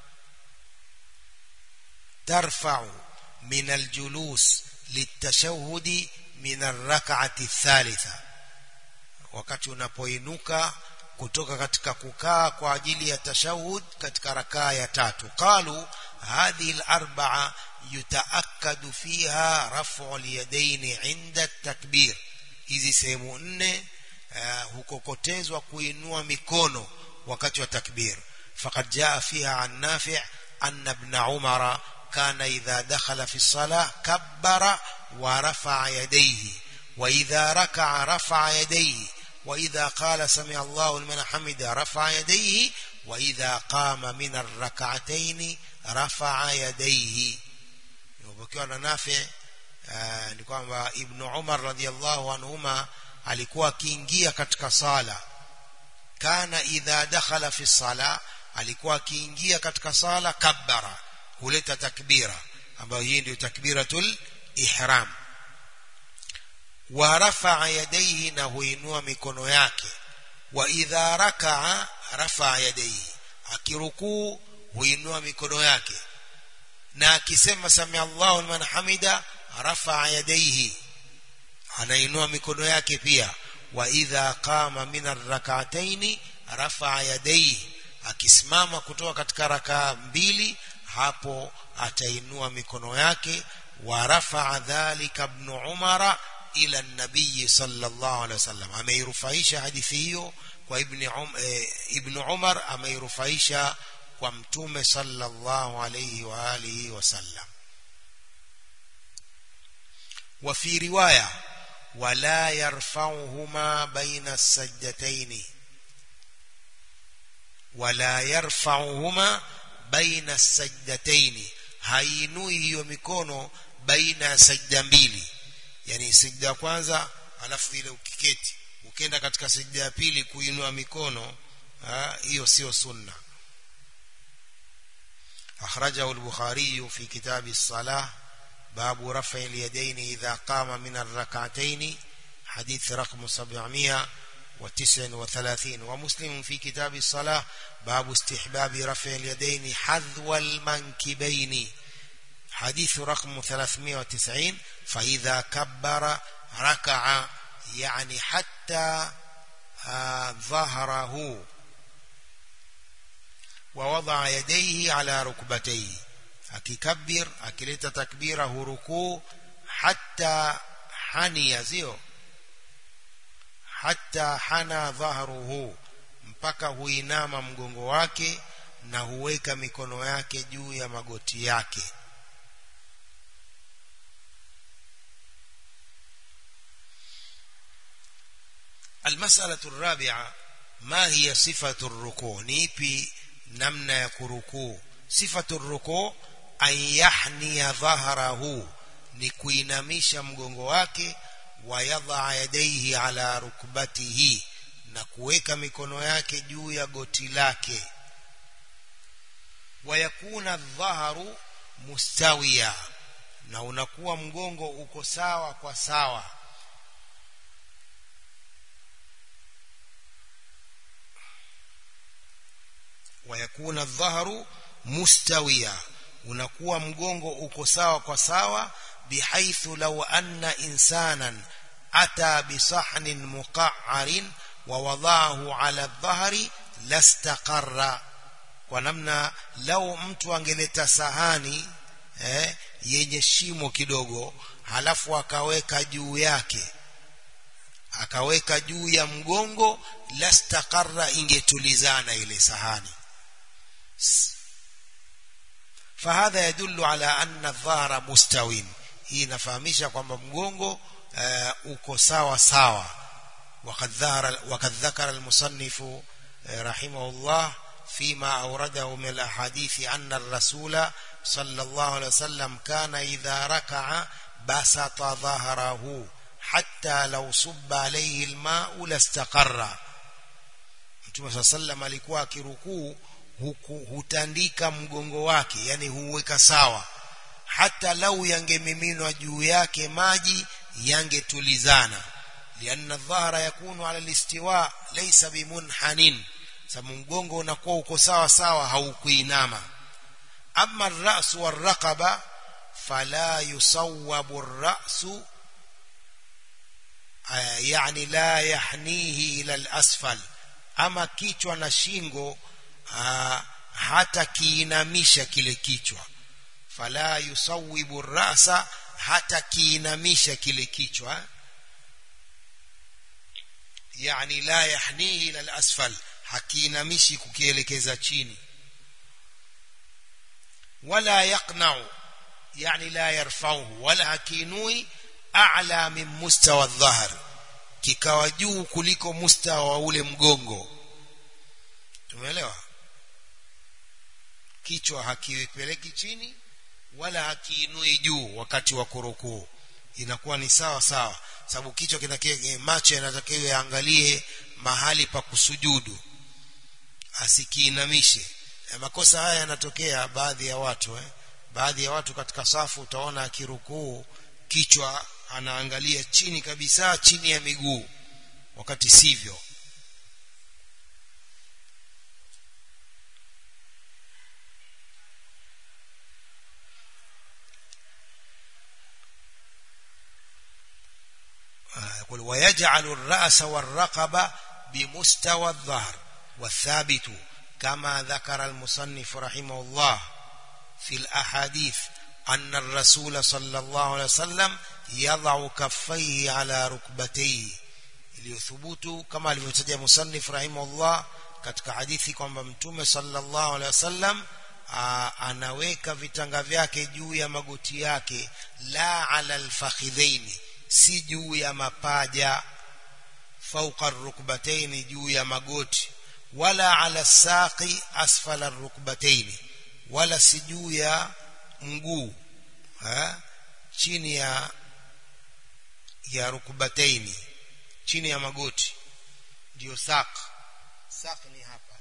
tarfa'u min al-julus litashahudi min ar-rak'ati ath-thalitha wakati unapoinuka kutoka katika kukaa kwa ajili ya tashahud katika rakaa ya tatu qalu hadhihi al-arba'a yutaakkadu fiha raf'u al-yadayn 'inda at-takbir hizi sehemu nne uh, hukokotezwa kuinua mikono wakati wa takbir faqad jaa fiha an nafi' anna ibn umara kana idha dakhala fi as-salah kabbara wa rafa'a yadayhi wa idha raka'a rafa'a yadayhi وإذا قال سمع الله لمن حمد رفع يديه وإذا قام من الركعتين رفع يديه ukiwa na nafi ni kwamba ibn Umar radhiallahu anhuma alikuwa akiingia katika sala kana idha dakhala fi sala alikuwa akiingia katika sala kabbara huleta takbira ambayo hii ndio takbiratul ihram wa rafa'a yadayhi na huinua mikono yake wa idha raka'a rafa'a yadayhi akirukuu huinua mikono yake na akisema sami Allahu liman hamida rafa'a yadayhi anainua mikono yake pia wa idha qama min ar-rak'ataini rafa'a yadayhi akisimama kutoka katika rakaa mbili hapo atainua mikono yake wa rafa'a dhalika ibn umara ila nabii sallallahu alaihi wasallam ameirufaisha hadithi hiyo kwa ibn um, e, ibn Umar ameirufaisha kwa mtume sallallahu alaihi wa alihi wasallam wa fi riwaya wala yarfa'uhuma baina as-sajdatayn wala yarfa'uhuma baina as-sajdatayn hainui hiyo mikono baina ya sajda mbili yani sijda ya kwanza alafu ile ukiketi ukenda katika sijda ya pili kuinua mikono hiyo sio sunna akhrajahu al-bukhari fi kitab as-salah باب رفع اليدين إذا قام من الركعتين حديث رقم 739 ومسلم في كتاب الصلاة باب استحباب رفع اليدين حذو المنكبين حديث رقم 390 فإذا كبر ركع يعني حتى آه ظهره ووضع يديه على ركبتيه akikabir akileta takbira hurukuu hatta hania sio hatta hana dhahruhu mpaka huinama mgongo wake na huweka mikono yake juu ya magoti yake المسألة الرابعة ما هي صفة الركوع نيبي نمنا يكركوع صفة الركوع أن يحني ظهره نكوينamisha mgongo wake wayadha yadaihi ala rukbatihi na kuweka mikono yake juu ya goti lake wayakuna dhaharu mustawiya na unakuwa mgongo uko sawa kwa sawa wayakuna dhaharu mustawiya unakuwa mgongo uko sawa kwa sawa bihaithu law anna insanan ata bisahnin muqa'arin wa wadaahu ala dhahri lastaqarra kwa namna lau mtu angeleta sahani eh, yenye shimo kidogo halafu akaweka juu yake akaweka juu ya mgongo lastaqarra ingetulizana ile sahani فهذا يدل على أن الظهر مستوٍ hii inafahamisha kwamba mgongo uh, uko sawa sawa وقد ظهر وقد ذكر المصنف رحمه الله فيما أورده من الأحاديث أن الرسول صلى الله عليه وسلم كان إذا ركع بسط ظهره حتى لو صب عليه الماء لاستقر Mtume صلى الله عليه وسلم alikuwa akirukuu hutandika mgongo wake yani huweka sawa hata lau yangemiminwa juu yake maji yangetulizana lianna dhahara yakunu ala listiwa laysa bimunhanin sababu mgongo unakuwa uko sawa sawa haukuinama amma ar-ra's war-raqaba fala yusawwabu ar-ra'su yani la yahnihi ila al-asfal ama kichwa na shingo hata kiinamisha kile kichwa fala yusawibu rasa hata kiinamisha kile kichwa yani la yahnihi ila al-asfal hakiinamishi kukielekeza chini wala yaqna'u yani la yarfa'uhu wala hakinui a'la min mustawa adh-dhahr kikawa juu kuliko mustawa wa ule mgongo tumeelewa kichwa hakiwekeleki chini wala hakiinui juu wakati wa kurukuu inakuwa ni sawa sawa sababu kichwa kinakie macho yanatakiwa yaangalie mahali pa kusujudu asikiinamishe e, makosa haya yanatokea baadhi ya watu eh? baadhi ya watu katika safu utaona akirukuu kichwa anaangalia chini kabisa chini ya miguu wakati sivyo يقول ويجعل الرأس والرقبة بمستوى الظهر والثابت كما ذكر المصنف رحمه الله في الأحاديث أن الرسول صلى الله عليه وسلم يضع كفيه على ركبتيه iliyothubutu kama alivyotaja musannif rahimahullah katika hadithi kwamba mtume sallallahu alaihi wasallam anaweka vitanga vyake juu ya magoti yake la ala alfakhidhaini si juu ya mapaja fauqa rukbataini juu ya magoti wala ala saqi asfala rukbataini wala si juu ya mguu chini ya ya rukbataini chini ya magoti ndio saq saq ni hapa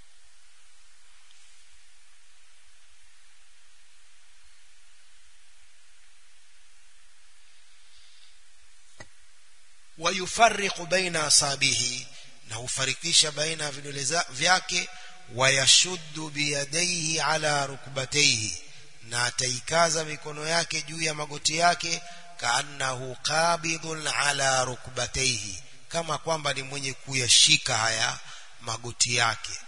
ويفرق بين أصابه na hufarikisha baina ya vidole vyake wayashuddu biyadaihi ala rukbataihi na ataikaza mikono yake juu ya magoti yake kaannahu qabidun ala rukbataihi kama kwamba ni mwenye kuyashika haya magoti yake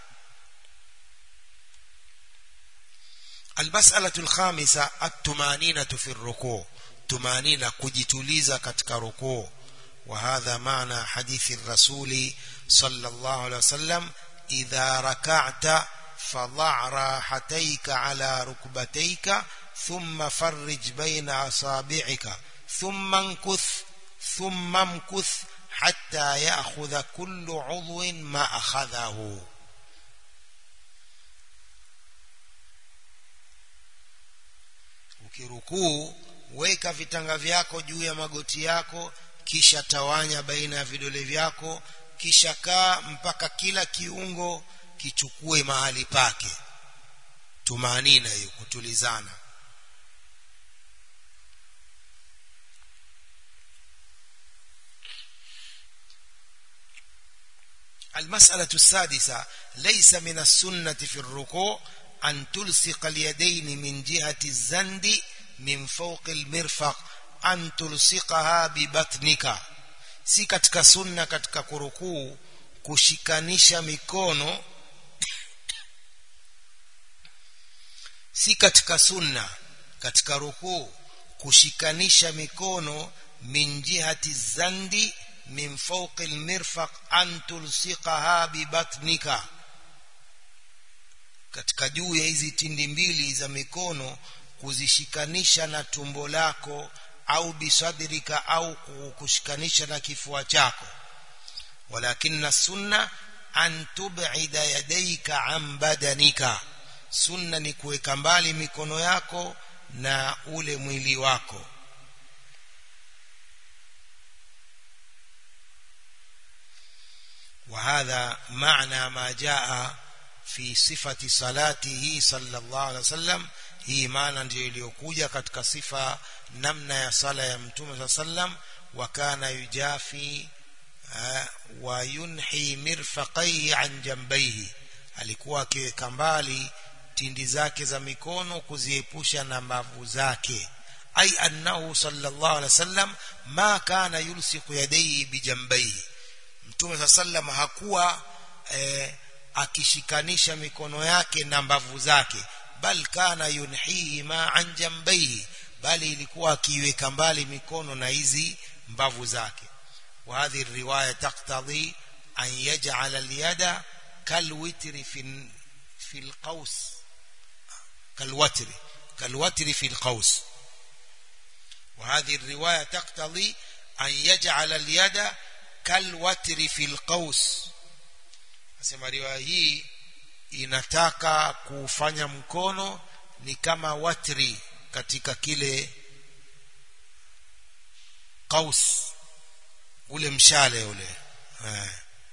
المسألة الخامسة التمانينة في الركوع تمانينة kujituliza katika rukuu وهذا معنى حديث الرسول صلى الله عليه وسلم إذا ركعت فضع راحتيك على ركبتيك ثم فرج بين أصابعك ثم انكث ثم امكث حتى يأخذ كل عضو ما أخذه ukirukuu weka vitanga vyako juu ya magoti yako kisha tawanya baina ya vidole vyako kisha kaa mpaka kila kiungo kichukue mahali pake tumaanina hiyo kutulizana المسألة السادسة ليس من السنة في الركوع أن تلصق اليدين من جهة الزند من فوق المرفق أن تلصقها ببطنك si katika sunna katika kurukuu kushikanisha mikono si katika sunna katika rukuu kushikanisha mikono min jihati zandi min fawqi almirfaq an tulsiqaha bibatnika katika juu ya hizi tindi mbili za mikono kuzishikanisha na tumbo lako au bisadrika au kushikanisha na kifua chako walakinna sunna an tub'ida yadayka an badanika sunna ni kuweka mbali mikono yako na ule mwili wako وهذا معنى ما جاء في صفة صلاته صلى الله عليه وسلم hii maana ndio iliyokuja katika sifa namna ya sala ya mtume saa sallam wa kana yujafi wa yunhi mirfaqaihi an jambaihi alikuwa akiweka mbali tindi zake za mikono kuziepusha na mbavu zake ai annahu sallallahu alaihi wasallam ma kana yulsiku yadayhi bijambaihi mtume saa sallam hakuwa eh, akishikanisha mikono yake na mbavu zake bal kana yunhihi ma an jambaihi bali ilikuwa akiweka mbali mikono na hizi mbavu zake وهذه الرواية تقتضي أن يجعل اليد كالوتر في في القوس كالوتر كالوتر في القوس وهذه الرواية تقتضي أن يجعل اليد كالوتر في القوس asema riwaya hii inataka kufanya mkono ni kama watri katika kile qaus ule mshale ule eh.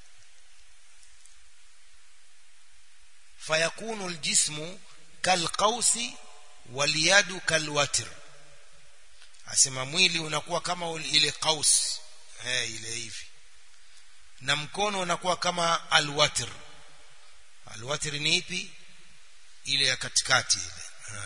fayakunu aljismu kalqausi waliyadu kalwatr asema mwili unakuwa kama ile qaus eh, ile hivi na mkono unakuwa kama alwatr alwatr ni ipi ile ya katikati ile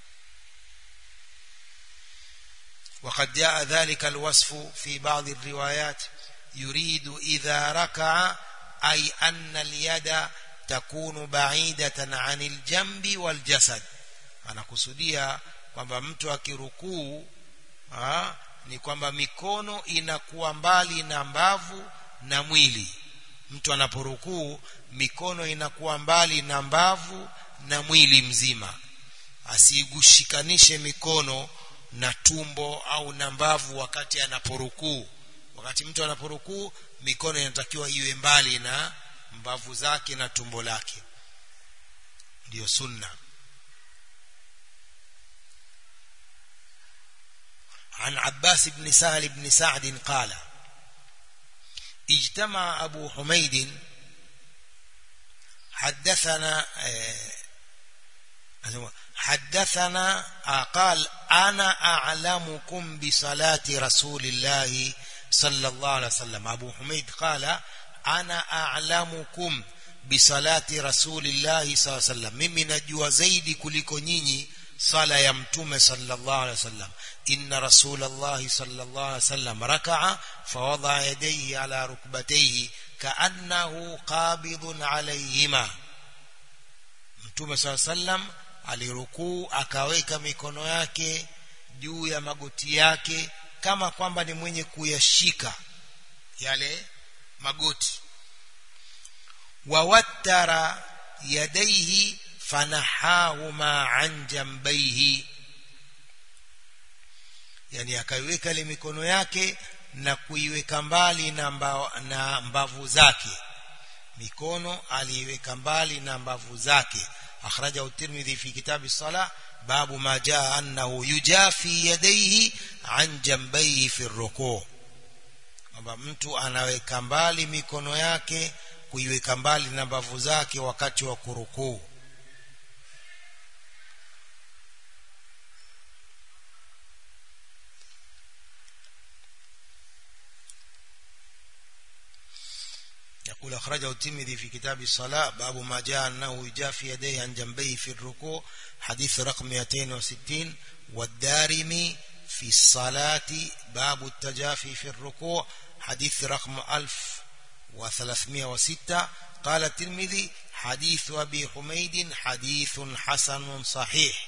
وقد جاء ذلك الوصف في بعض الروايات يريد إذا ركع أي أن اليد تكون بعيدة عن الجنب والجسد أنا kusudia kwamba mtu akirukuu ni kwamba mikono inakuwa mbali na mbavu na mwili mtu anaporukuu mikono inakuwa mbali na mbavu na mwili mzima asigushikanishe mikono na tumbo au na mbavu wakati anaporukuu wakati mtu anaporukuu mikono inatakiwa iwe mbali na mbavu zake na tumbo lake ndio sunna عن عباس بن سهل بن سعد قال اجتمع أبو حميد حدثنا حدثنا قال أنا أعلمكم بصلاة رسول الله صلى الله عليه وسلم أبو حميد قال أنا أعلمكم بصلاة رسول الله صلى الله عليه وسلم mimi najua zaidi kuliko nyinyi sala ya mtume sallallahu alaihi wasallam inna rasulullah sallallahu alaihi wasallam raka'a fawada yadayhi ala rukbatayhi kaannahu qabidun alayhima mtume sallallahu alaihi wasallam alirukuu akaweka mikono yake juu ya magoti yake kama kwamba ni mwenye kuyashika yale magoti wawattara yadaihi fanahahuma an jambaihi yani akaiweka ile mikono yake na kuiweka mbali na, mba, na mbavu zake mikono aliiweka mbali na mbavu zake akhrajahu tirmidhi fi kitabi sala babu ma jaa annahu yujafi yadayhi an jambayhi fi rukuu kwamba mtu anaweka mbali mikono yake kuiweka mbali na mbavu zake wakati wa kurukuu يقول أخرجه الترمذي في كتاب الصلاة باب ما جاء أنه يجافي يديه عن جنبيه في الركوع حديث رقم 260 والدارمي في الصلاة باب التجافي في الركوع حديث رقم 1306 قال الترمذي حديث أبي حميد حديث حسن صحيح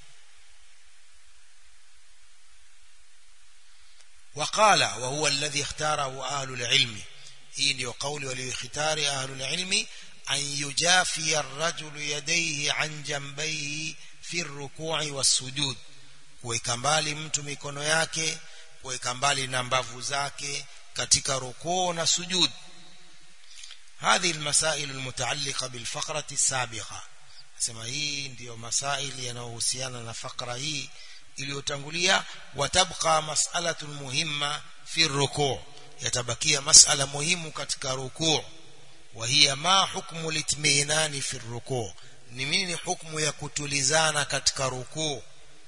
وقال وهو الذي اختاره أهل العلم hii ndio kauli walioikhitari ahlul ilmi an yujafi ar-rajulu yadayhi an jambayhi fi ar-ruku'i was-sujud kuweka mbali mtu mikono yake kuweka mbali na mbavu zake katika rukuu na sujud هذه المسائل المتعلقة بالفقرة السابقة sema hii ndiyo masaili yanayohusiana na fakra hii iliyotangulia watabqa mas'alatun muhimma fi rukuu yatabakia masala muhimu katika rukuu wa hiya ma hukmu litminani fi rukuu ni nini hukmu ya kutulizana katika rukuu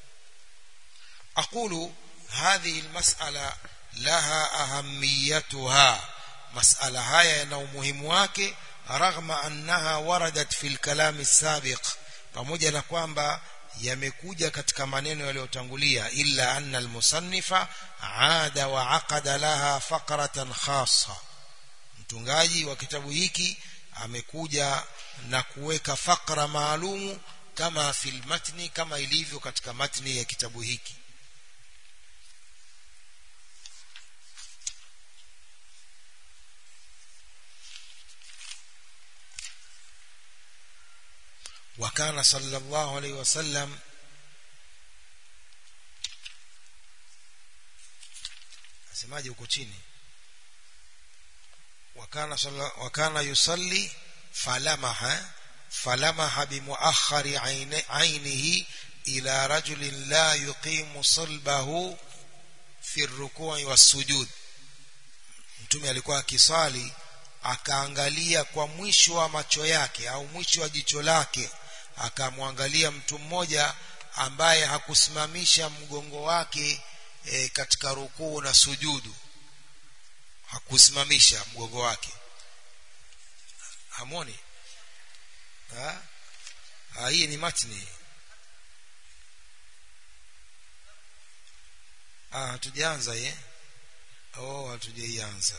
aqulu hadhihi almas'ala laha ahamiyatuha mas'ala haya yana umuhimu wake raghma annaha waradat fi alkalam as-sabiq pamoja na kwamba yamekuja katika maneno yaliyotangulia illa anna almusannifa aada wa aqada laha faqratan khassa mtungaji wa kitabu hiki amekuja na kuweka fakra maalumu kama fil matni kama ilivyo katika matni ya kitabu hiki وكان صلى الله عليه وسلم asemaje huko chini wakana salla wakana yusalli falamaha falamaha bimuakhari ainihi ila rajulin la yuqimu salbahu fi rukui wasujud mtume alikuwa akisali akaangalia kwa mwisho wa macho yake au mwisho wa jicho lake akamwangalia mtu mmoja ambaye hakusimamisha mgongo wake e, katika rukuu na sujudu hakusimamisha mgongo wake hamoni ha? ha hii ni matni ah hatujaanza ye oh hatujaianza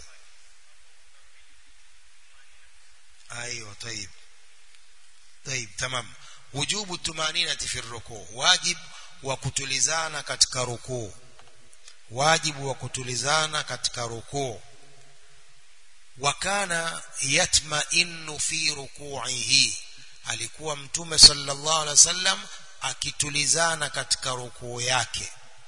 ايوه طيب طيب تمام وجوب الطمانينه في الركوع واجب وكتulizana katika rukuu wajibu wa kutulizana katika rukuu wakana yatma'innu fi ruku'ihi alikuwa mtume sallallahu alaihi wasallam akitulizana katika rukuu yake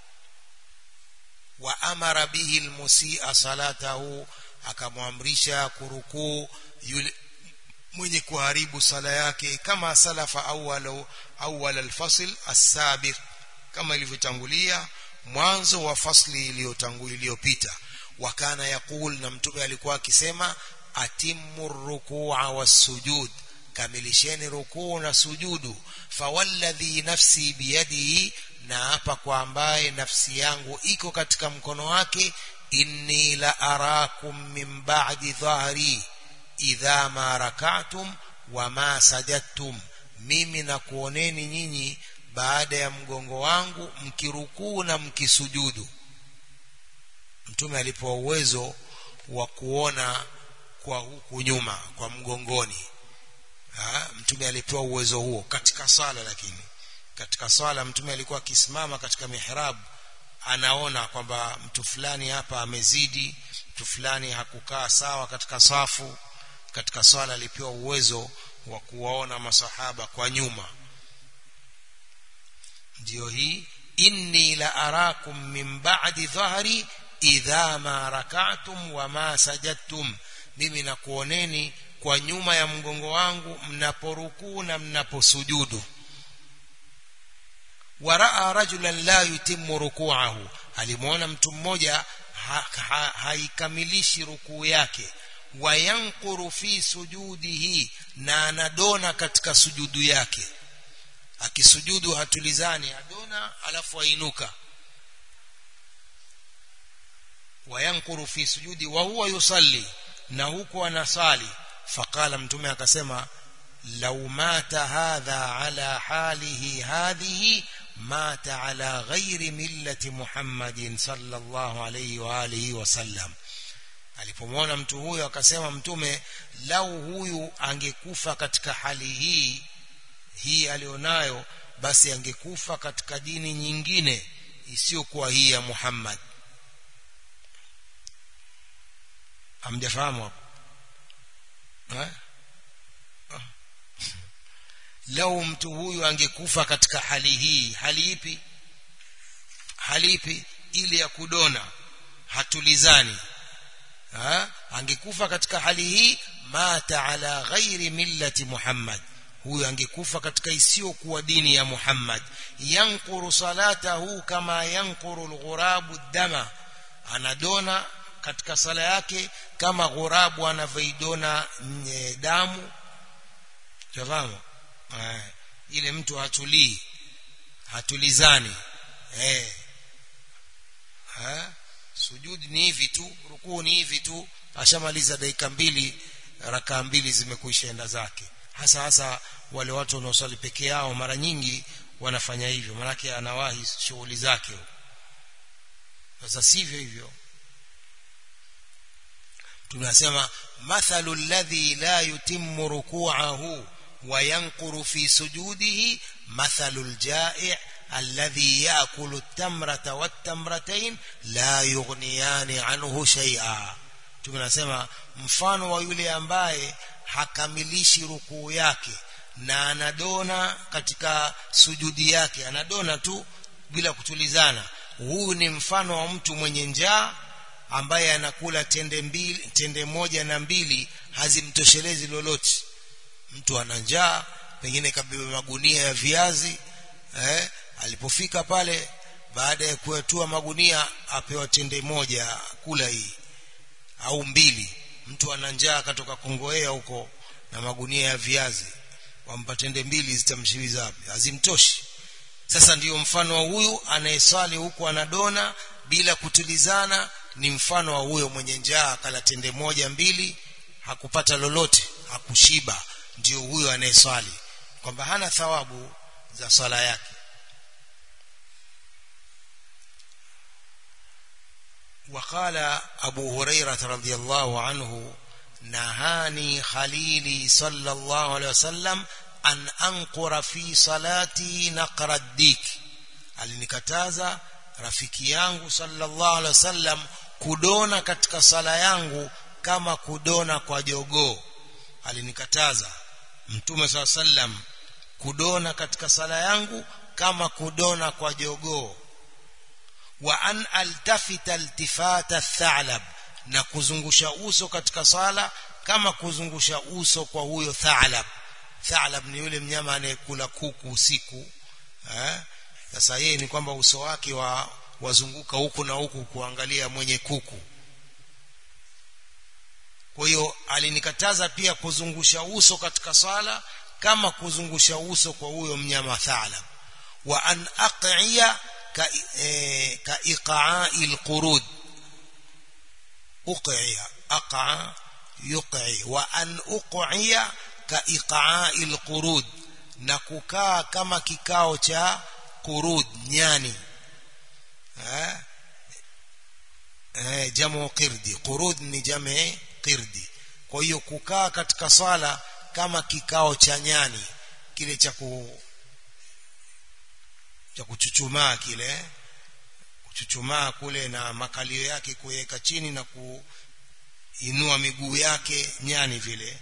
wa amara bihi almusi'a salatahu akamwamrisha kurukuu yule mwenye kuharibu sala yake kama salafa awwal awwal alfasl as-sabiq kama ilivyotangulia mwanzo wa fasli iliyotangulia iliyopita wakana yakul na mtume alikuwa akisema atimmu ruku'a was-sujud kamilisheni rukuu na sujudu fawalladhi nafsi biyadihi na hapa kwa ambaye nafsi yangu iko katika mkono wake inni la arakum min ba'di dhahri idha ma rak'atum wa ma sajadtum mimi na kuoneni nyinyi baada ya mgongo wangu mkirukuu na mkisujudu mtume alipewa uwezo wa kuona kwa huku nyuma kwa mgongoni ha? mtume alipewa uwezo huo katika sala lakini katika swala mtume alikuwa akisimama katika mihrab anaona kwamba mtu fulani hapa amezidi mtu fulani hakukaa sawa katika safu katika swala alipewa uwezo wa kuwaona masahaba kwa nyuma ndio hii inni la arakum min ba'di dhahri idha ma rak'tum wa ma sajadtum mimi nakuoneni kwa nyuma ya mgongo wangu mnaporukuu na mnaposujudu waraa rajulan la yutimmu ruku'ahu alimuona mtu mmoja haikamilishi ha, ha, rukuu yake wayankuru fi sujudihi na anadona katika sujudu yake akisujudu hatulizani adona alafu ainuka wayankuru fi sujudi wa huwa yusalli na huko anasali faqala mtume akasema law mata hadha ala halihi hadhihi mata ala ghairi millati muhammadin sallallahu alayhi wa alihi wasallam alipomwona mtu huyo akasema mtume lau huyu angekufa katika hali hii hii alionayo basi angekufa katika dini nyingine isiyokuwa hii ya Muhammad hamjafahamu hapo eh lau mtu huyu angekufa katika hali hii hali ipi hali ipi ile ya kudona hatulizani ha? angekufa katika hali hii mata ala ghairi millati Muhammad huyu angekufa katika isiyokuwa dini ya Muhammad yankuru salatahu kama yankuru alghurabu dama anadona katika sala yake kama ghurabu anavyoidona damu tafahamu ile mtu hatulii hatulizani eh ha sujudi ni hivi tu rukuu ni hivi tu ashamaliza dakika mbili rakaa mbili zimekuishaenda zake hasa hasa wale watu wanaosali peke yao mara nyingi wanafanya hivyo manake anawahi shughuli zake sasa sivyo hivyo tunasema mathalu alladhi la yutimmu ruku'ahu wa yanquru fi sujudihi mathalu aljai' alladhi ya'kulu at-tamrata wat-tamratayn la yughniyani anhu shay'a tunasema mfano wa yule ambaye hakamilishi rukuu yake na anadona katika sujudi yake anadona tu bila kutulizana huu ni mfano wa mtu mwenye njaa ambaye anakula tende mbili tende moja na mbili hazimtoshelezi lolote mtu ana njaa pengine kabeba magunia ya viazi eh alipofika pale baada ya kuyatua magunia apewa tende moja kula hii au mbili mtu ana njaa akatoka kongoea huko na magunia ya viazi wampa tende mbili zitamshibiza wapi hazimtoshi sasa ndiyo mfano wa huyu anayeswali huku anadona bila kutulizana ni mfano wa huyo mwenye njaa akala tende moja mbili hakupata lolote hakushiba ndio huyo anayeswali kwamba hana thawabu za swala yake وقال أبو هريرة رضي الله عنه نهاني خليلي صلى الله عليه وسلم أن أنقر في صلاتي نقر الديك alinikataza rafiki yangu sallallahu alaihi wasallam kudona katika sala yangu kama kudona kwa jogoo alinikataza mtume saa sallam kudona katika sala yangu kama kudona kwa jogoo wa an altafita altifata thalab na kuzungusha uso katika sala kama kuzungusha uso kwa huyo thalab thalab ni yule mnyama anayekula kuku usiku eh sasa yeye ni kwamba uso wake wa wazunguka huku na huku kuangalia mwenye kuku kwa hiyo alinikataza pia kuzungusha uso katika sala kama kuzungusha uso kwa huyo mnyama thalab wa an aqiya ka e, ka iqa'i alqurud uqiya aqa yuqi wa an uqiya ka iqa'i alqurud na kukaa kama kikao cha qurud nyani eh eh jamu qirdi qurud ni jamu qirdi kwa hiyo kukaa katika swala kama kikao cha nyani kile cha ku cha kuchuchumaa kile kuchuchumaa kule na makalio yake kuweka chini na kuinua miguu yake nyani vile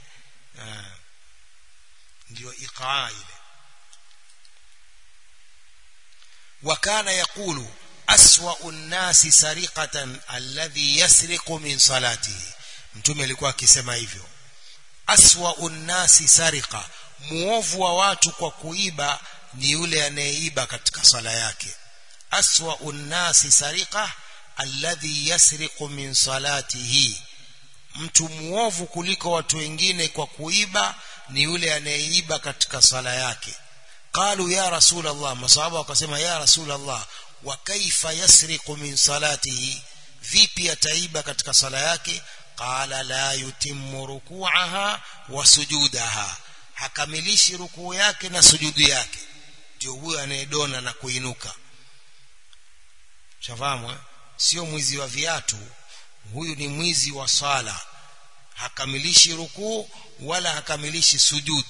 ndio iqaa ile wakana yakulu aswa'u nnasi sariqatan alladhi yasriqu min salatihi mtume alikuwa akisema hivyo aswa'u nnasi sariqa muovu wa watu kwa kuiba ni yule anayeiba katika sala yake aswa'u nnasi sariqa alladhi yasriqu min salatihi mtu muovu kuliko watu wengine kwa kuiba ni yule anayeiba katika sala yake qalu ya rasul allah masahaba wakasema ya rasul allah wa kaifa yasriqu min salatihi vipi ataiba katika sala yake qala la yutimmu ruku'aha wa sujudaha hakamilishi rukuu yake na sujudu yake ndio huyo anayedona na kuinuka shafahamu sio mwizi wa viatu huyu ni mwizi wa sala hakamilishi rukuu wala hakamilishi sujud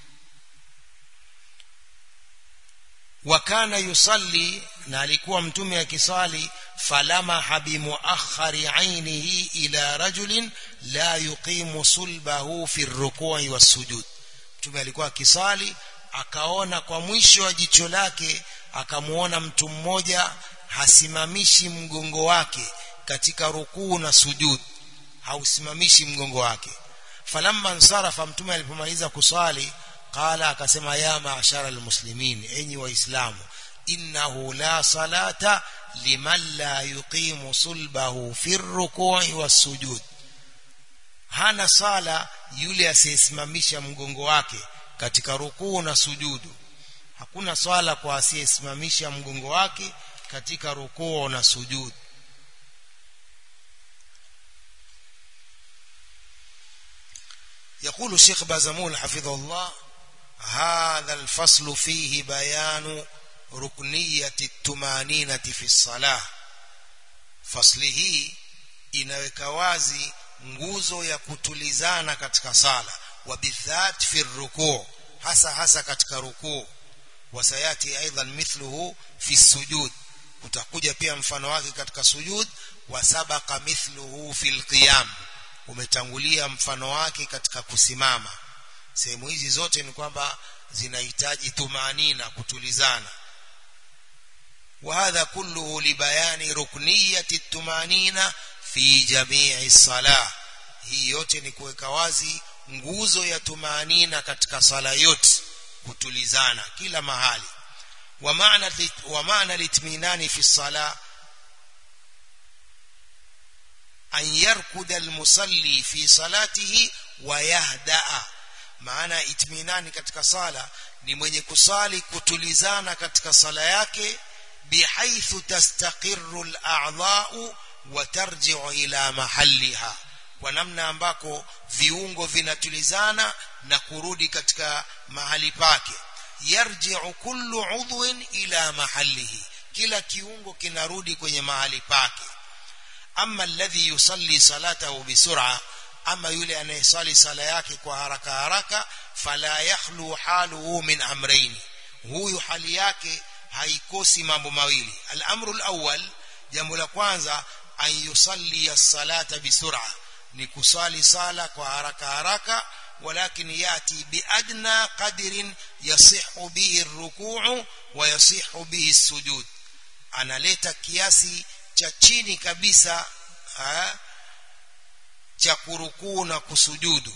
wakana yusalli na alikuwa mtume akisali falamaha bimuakhari ainihi ila rajulin la yuqimu sulbahu fi rukui wassujud mtume alikuwa akisali akaona kwa mwisho wa jicho lake akamuona mtu mmoja hasimamishi mgongo wake katika rukuu na sujud hausimamishi mgongo wake falamma nsarafa mtume alipomaliza kusali qala akasema ya maashara almuslimin enyi waislamu innahu la salata liman la yuqimu sulbahu fi rukui wassujud hana sala yule asiyesimamisha mgongo wake katika rukuu na sujudu hakuna swala kwa asiyesimamisha mgongo wake katika rukuu na sujudu يقول الشيخ بازمول حفظه الله هذا الفصل فيه بيان ركنية التمانينة في الصلاة فصله inaweka wazi nguzo ya kutulizana katika sala وبالذات في الركوع hasa hasa katika rukuu wasayati aidan mithluhu fi sujud utakuja pia mfano wake katika sujud wasabaka mithluhu fil qiyam umetangulia mfano wake katika kusimama sehemu hizi zote ni kwamba zinahitaji tumanina kutulizana وهذا كله لبيان ركنية التمانينة في جميع الصلاة hii yote ni kuweka wazi nguzo ya tumanina katika sala yote kutulizana kila mahali wa maana wa maana litminani fi sala an yarkuda almusalli fi salatihi wa yahdaa maana itminani katika sala ni mwenye kusali kutulizana katika sala yake bihaithu tastaqirru al-a'dha'u wa tarji'u ila mahalliha kwa namna ambako viungo vinatulizana na kurudi katika mahali pake yarji'u kullu udhwin ila mahallihi kila kiungo kinarudi kwenye mahali pake ama alladhi yusalli salatahu bisur'a ama yule anayesali sala yake kwa haraka haraka fala yakhlu haluhu min amrayn huyu hali yake haikosi mambo mawili al-amru al-awwal jambo la kwanza an yusalli as-salata bisur'a ni kusali sala kwa haraka haraka ولكن ياتي بادنى قدر يصح به الركوع ويصح به السجود analeta kiasi cha chini kabisa ha, cha kurukuu na kusujudu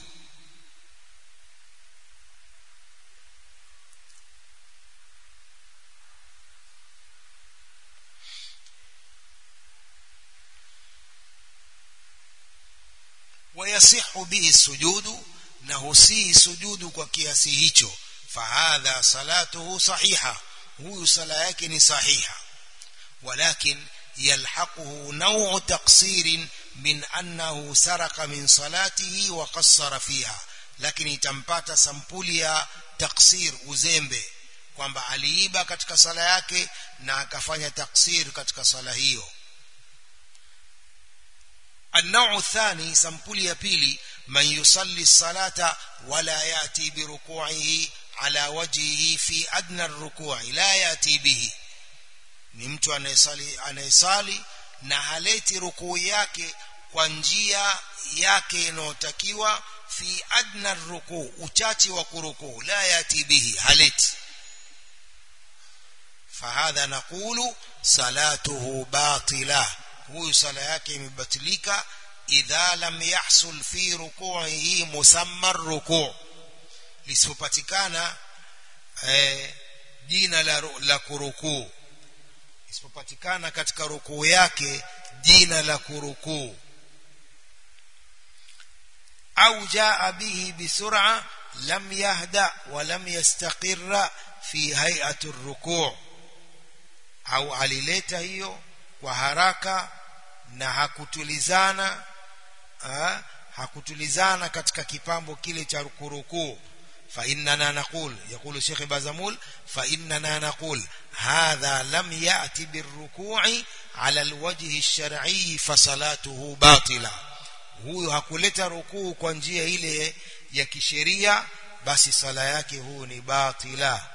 ويصح به السجود na husii sujudu kwa kiasi hicho fahadha salatuhu sahiha huyu sala yake ni sahiha walakin yalhaquhu naw'u taqsirin min annahu saraka min salatihi wa qassara fiha lakini itampata sampuli ya taksir uzembe kwamba aliiba katika sala yake na akafanya taksir katika sala hiyo النوع الثاني سمبولي يا بيلي من يصلي الصلاة ولا يأتي بركوعه على وجهه في أدنى الركوع لا يأتي به ni mtu anayesali anayesali na haleti rukuu yake kwa njia yake inayotakiwa fi adna rukuu uchache wa kurukuu la yati bihi haleti fahadha naqulu salatuhu batila huyu sala yake imebatilika idha lam yahsul fi ruku'ihi musamma ruku' lisipopatikana eh, jina la, la kurukuu isipopatikana katika rukuu yake jina la kurukuu au jaa bihi bisur'a lam yahda wa lam yastaqirra fi hay'ati rukuu au alileta hiyo kwa haraka na hakutulizana ha? hakutulizana katika kipambo kile cha kurukuu فإننا نقول يقول الشيخ بازمول فإننا نقول هذا لم يأتي بالركوع على الوجه الشرعي فصلاته باطلة huyu hakuleta rukuu kwa njia ile ya kisheria basi sala yake huu ni batila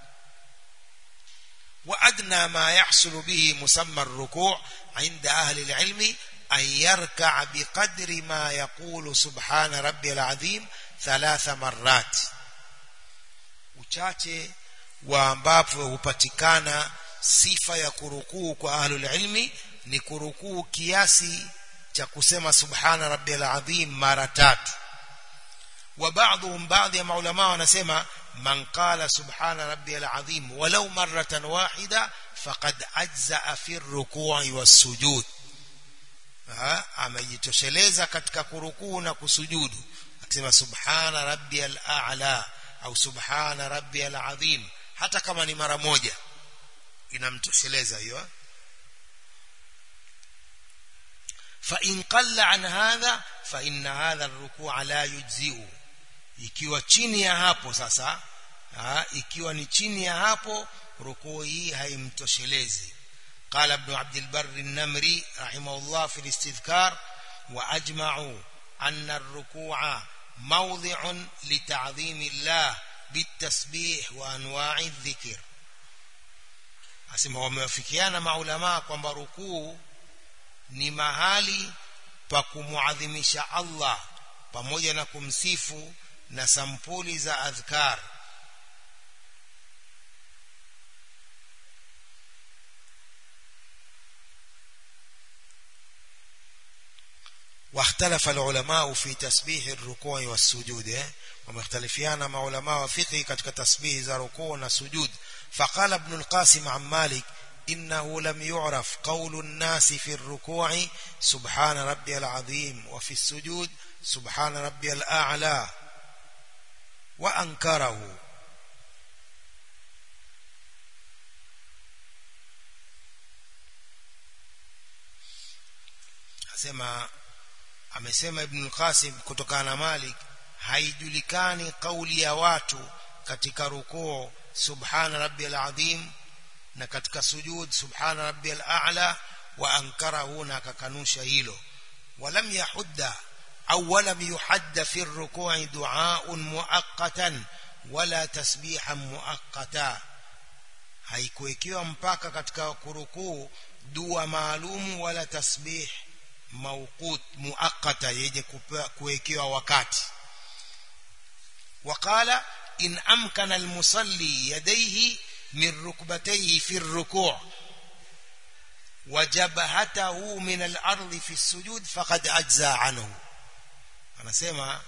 وأدنى ما يحصل به مسمى الركوع عند أهل العلم أن يركع بقدر ما يقول سبحان ربي العظيم ثلاث مرات uchache wa ambapo hupatikana sifa ya kurukuu kwa ahlul ilmi ni kurukuu kiasi cha kusema subhana rabbiyal azim mara tatu wa baadhum baadhi ya maulama wanasema man qala subhana rabbiyal azim walau maratan wahida faqad ajza fi ruku'i was-sujud amejitosheleza katika kurukuu na kusujudu akisema subhana rabbiyal a'la au subhana rabbiyal azim hata kama ni mara moja inamtosheleza hiyo fa in qalla an hadha fa inna hadha ar-ruku' la yujzi'u ikiwa chini ya hapo sasa ha, ikiwa ni chini ya hapo rukuu hii haimtoshelezi قال ابن عبد البر النمري رحمه الله في الاستذكار وأجمعوا أن الركوع موضع لتعظيم الله بالتسبيح وانواع الذكر asema wamewafikiana maulama kwamba rukuu ni mahali pa kumuadhimisha Allah pamoja na kumsifu na sampuli za adhkar واختلف العلماء في تسبيح الركوع والسجود ومختلفيان مع علماء فقه ketika تسبيح za ركوع والسجود فقال ابن القاسم عن مالك إنه لم يعرف قول الناس في الركوع سبحان ربي العظيم وفي السجود سبحان ربي الأعلى وأنكره asema amesema ibn al-Qasim kutokana na Malik haijulikani kauli ya watu katika rukuu subhana rabbiyal azim na katika sujud subhana rabbiyal a'la wa ankarahu na akakanusha hilo walam yahudda au walam yuhadda fi ar-ruku'i du'a'un muaqqatan wala tasbihan muaqqata haikuwekewa mpaka katika kurukuu dua maalumu wala tasbih mauqut muaqqata yenye kuwekewa wakati وقال إن أمكن المصلي يديه من ركبتيه في الركوع وجبهته من الأرض في السجود فقد أجزى عنه anasema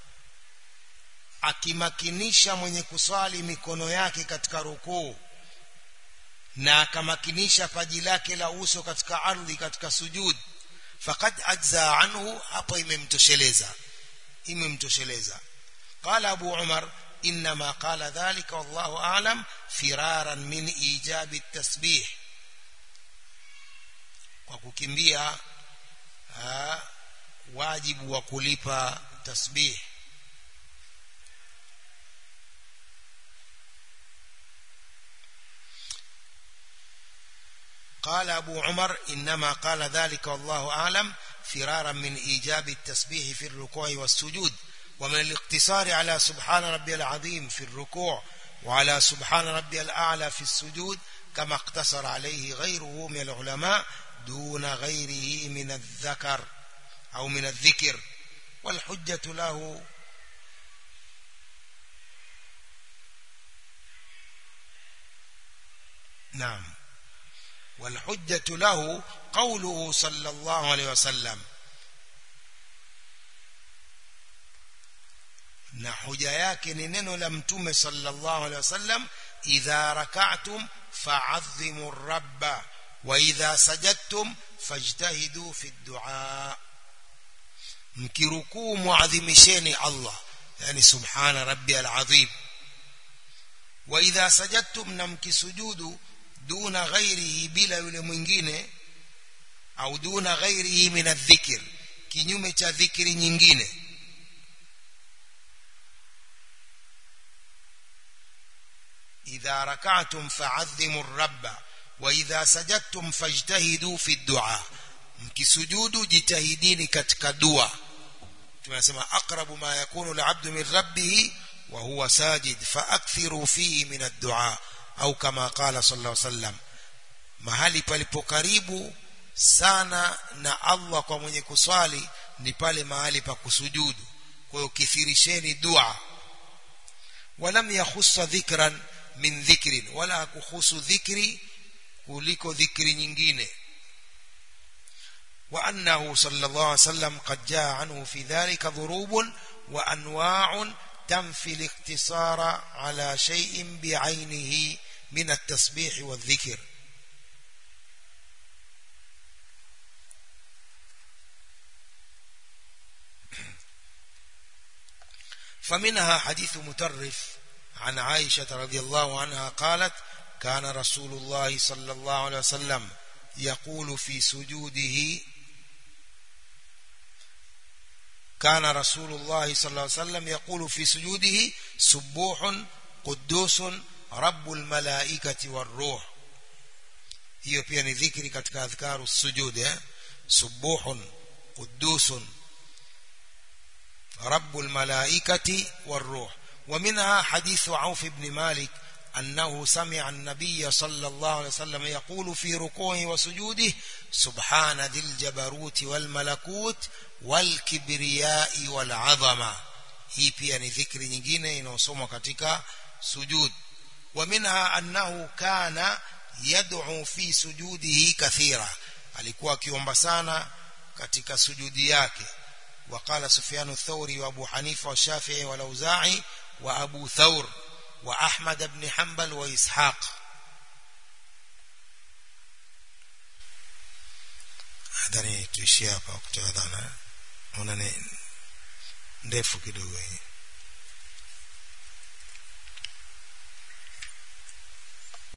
akimakinisha mwenye kuswali mikono yake katika rukuu na akamakinisha paji lake la uso katika ardhi katika sujud faqad ajza anhu hapo imemtosheleza imemtosheleza قال أبو عمر إنما قال ذلك والله أعلم فرارا من إيجاب التسبيح وككمبيا واجب وكليبا تسبيح قال أبو عمر إنما قال ذلك والله أعلم فرارا من إيجاب التسبيح في الركوع والسجود ومن الاقتصار على سبحان ربي العظيم في الركوع وعلى سبحان ربي الأعلى في السجود كما اقتصر عليه غيره من العلماء دون غيره من الذكر أو من الذكر والحجة له نعم والحجة له قوله صلى الله عليه وسلم na hoja yake ni neno la mtume sallallahu alaihi wasallam idha rak'atum fa'azzimu rabba wa idha sajadtum fajtahidu fi du'a mkirukuu muadhimisheni Allah yani subhana rabbiyal azim wa idha sajadtum na mkisujudu duna ghairihi bila yule mwingine au duna ghairihi min adh-dhikr kinyume cha dhikri nyingine إذا ركعتم فعظموا الرب وإذا سجدتم فاجتهدوا في الدعاء mkisujudu jitahidini katika dua tunasema aqrabu ma yakunu al'abdu min rabbih wa huwa sajid faakthiru fihi min ad-du'a au kama qala sallallahu alayhi wasallam mahali palipo karibu sana na Allah kwa mwenye kuswali ni pale mahali pa kusujudu kwa hiyo kithirisheni dua walam yakhussa dhikran min dhikrin wala kuhusu dhikri kuliko dhikri nyingine وأنه صلى الله عليه وسلم قد جاء عنه في ذلك ضروب وأنواع تنفي الاقتصار على شيء بعينه من التسبيح والذكر فمنها حديث مترف عن عائشة رضي الله عنها قالت كان رسول الله صلى الله عليه وسلم يقول في سجوده كان رسول الله صلى الله عليه وسلم يقول في سجوده سبوح قدوس رب الملائكة والروح hiyo pia ni dhikri katika adhkaru sujud eh subuhun qudusun rabbul malaikati waruh ومنها حديث عوف بن مالك أنه سمع النبي صلى الله عليه وسلم يقول في ركوعه وسجوده سبحان ذي الجبروت والملكوت والكبرياء والعظمة hii pia ni dhikri nyingine inayosomwa katika sujud ومنها أنه كان يدعو في سجوده كثيرا alikuwa akiomba sana katika sujudi yake وقال سفيان الثوري وابو حنيفه والشافعي والاوزاعي وابو ثور واحمد بن حنبل واسحاق hadhani tuishie hapa kutoa dhana ona ni ndefu kidogo hii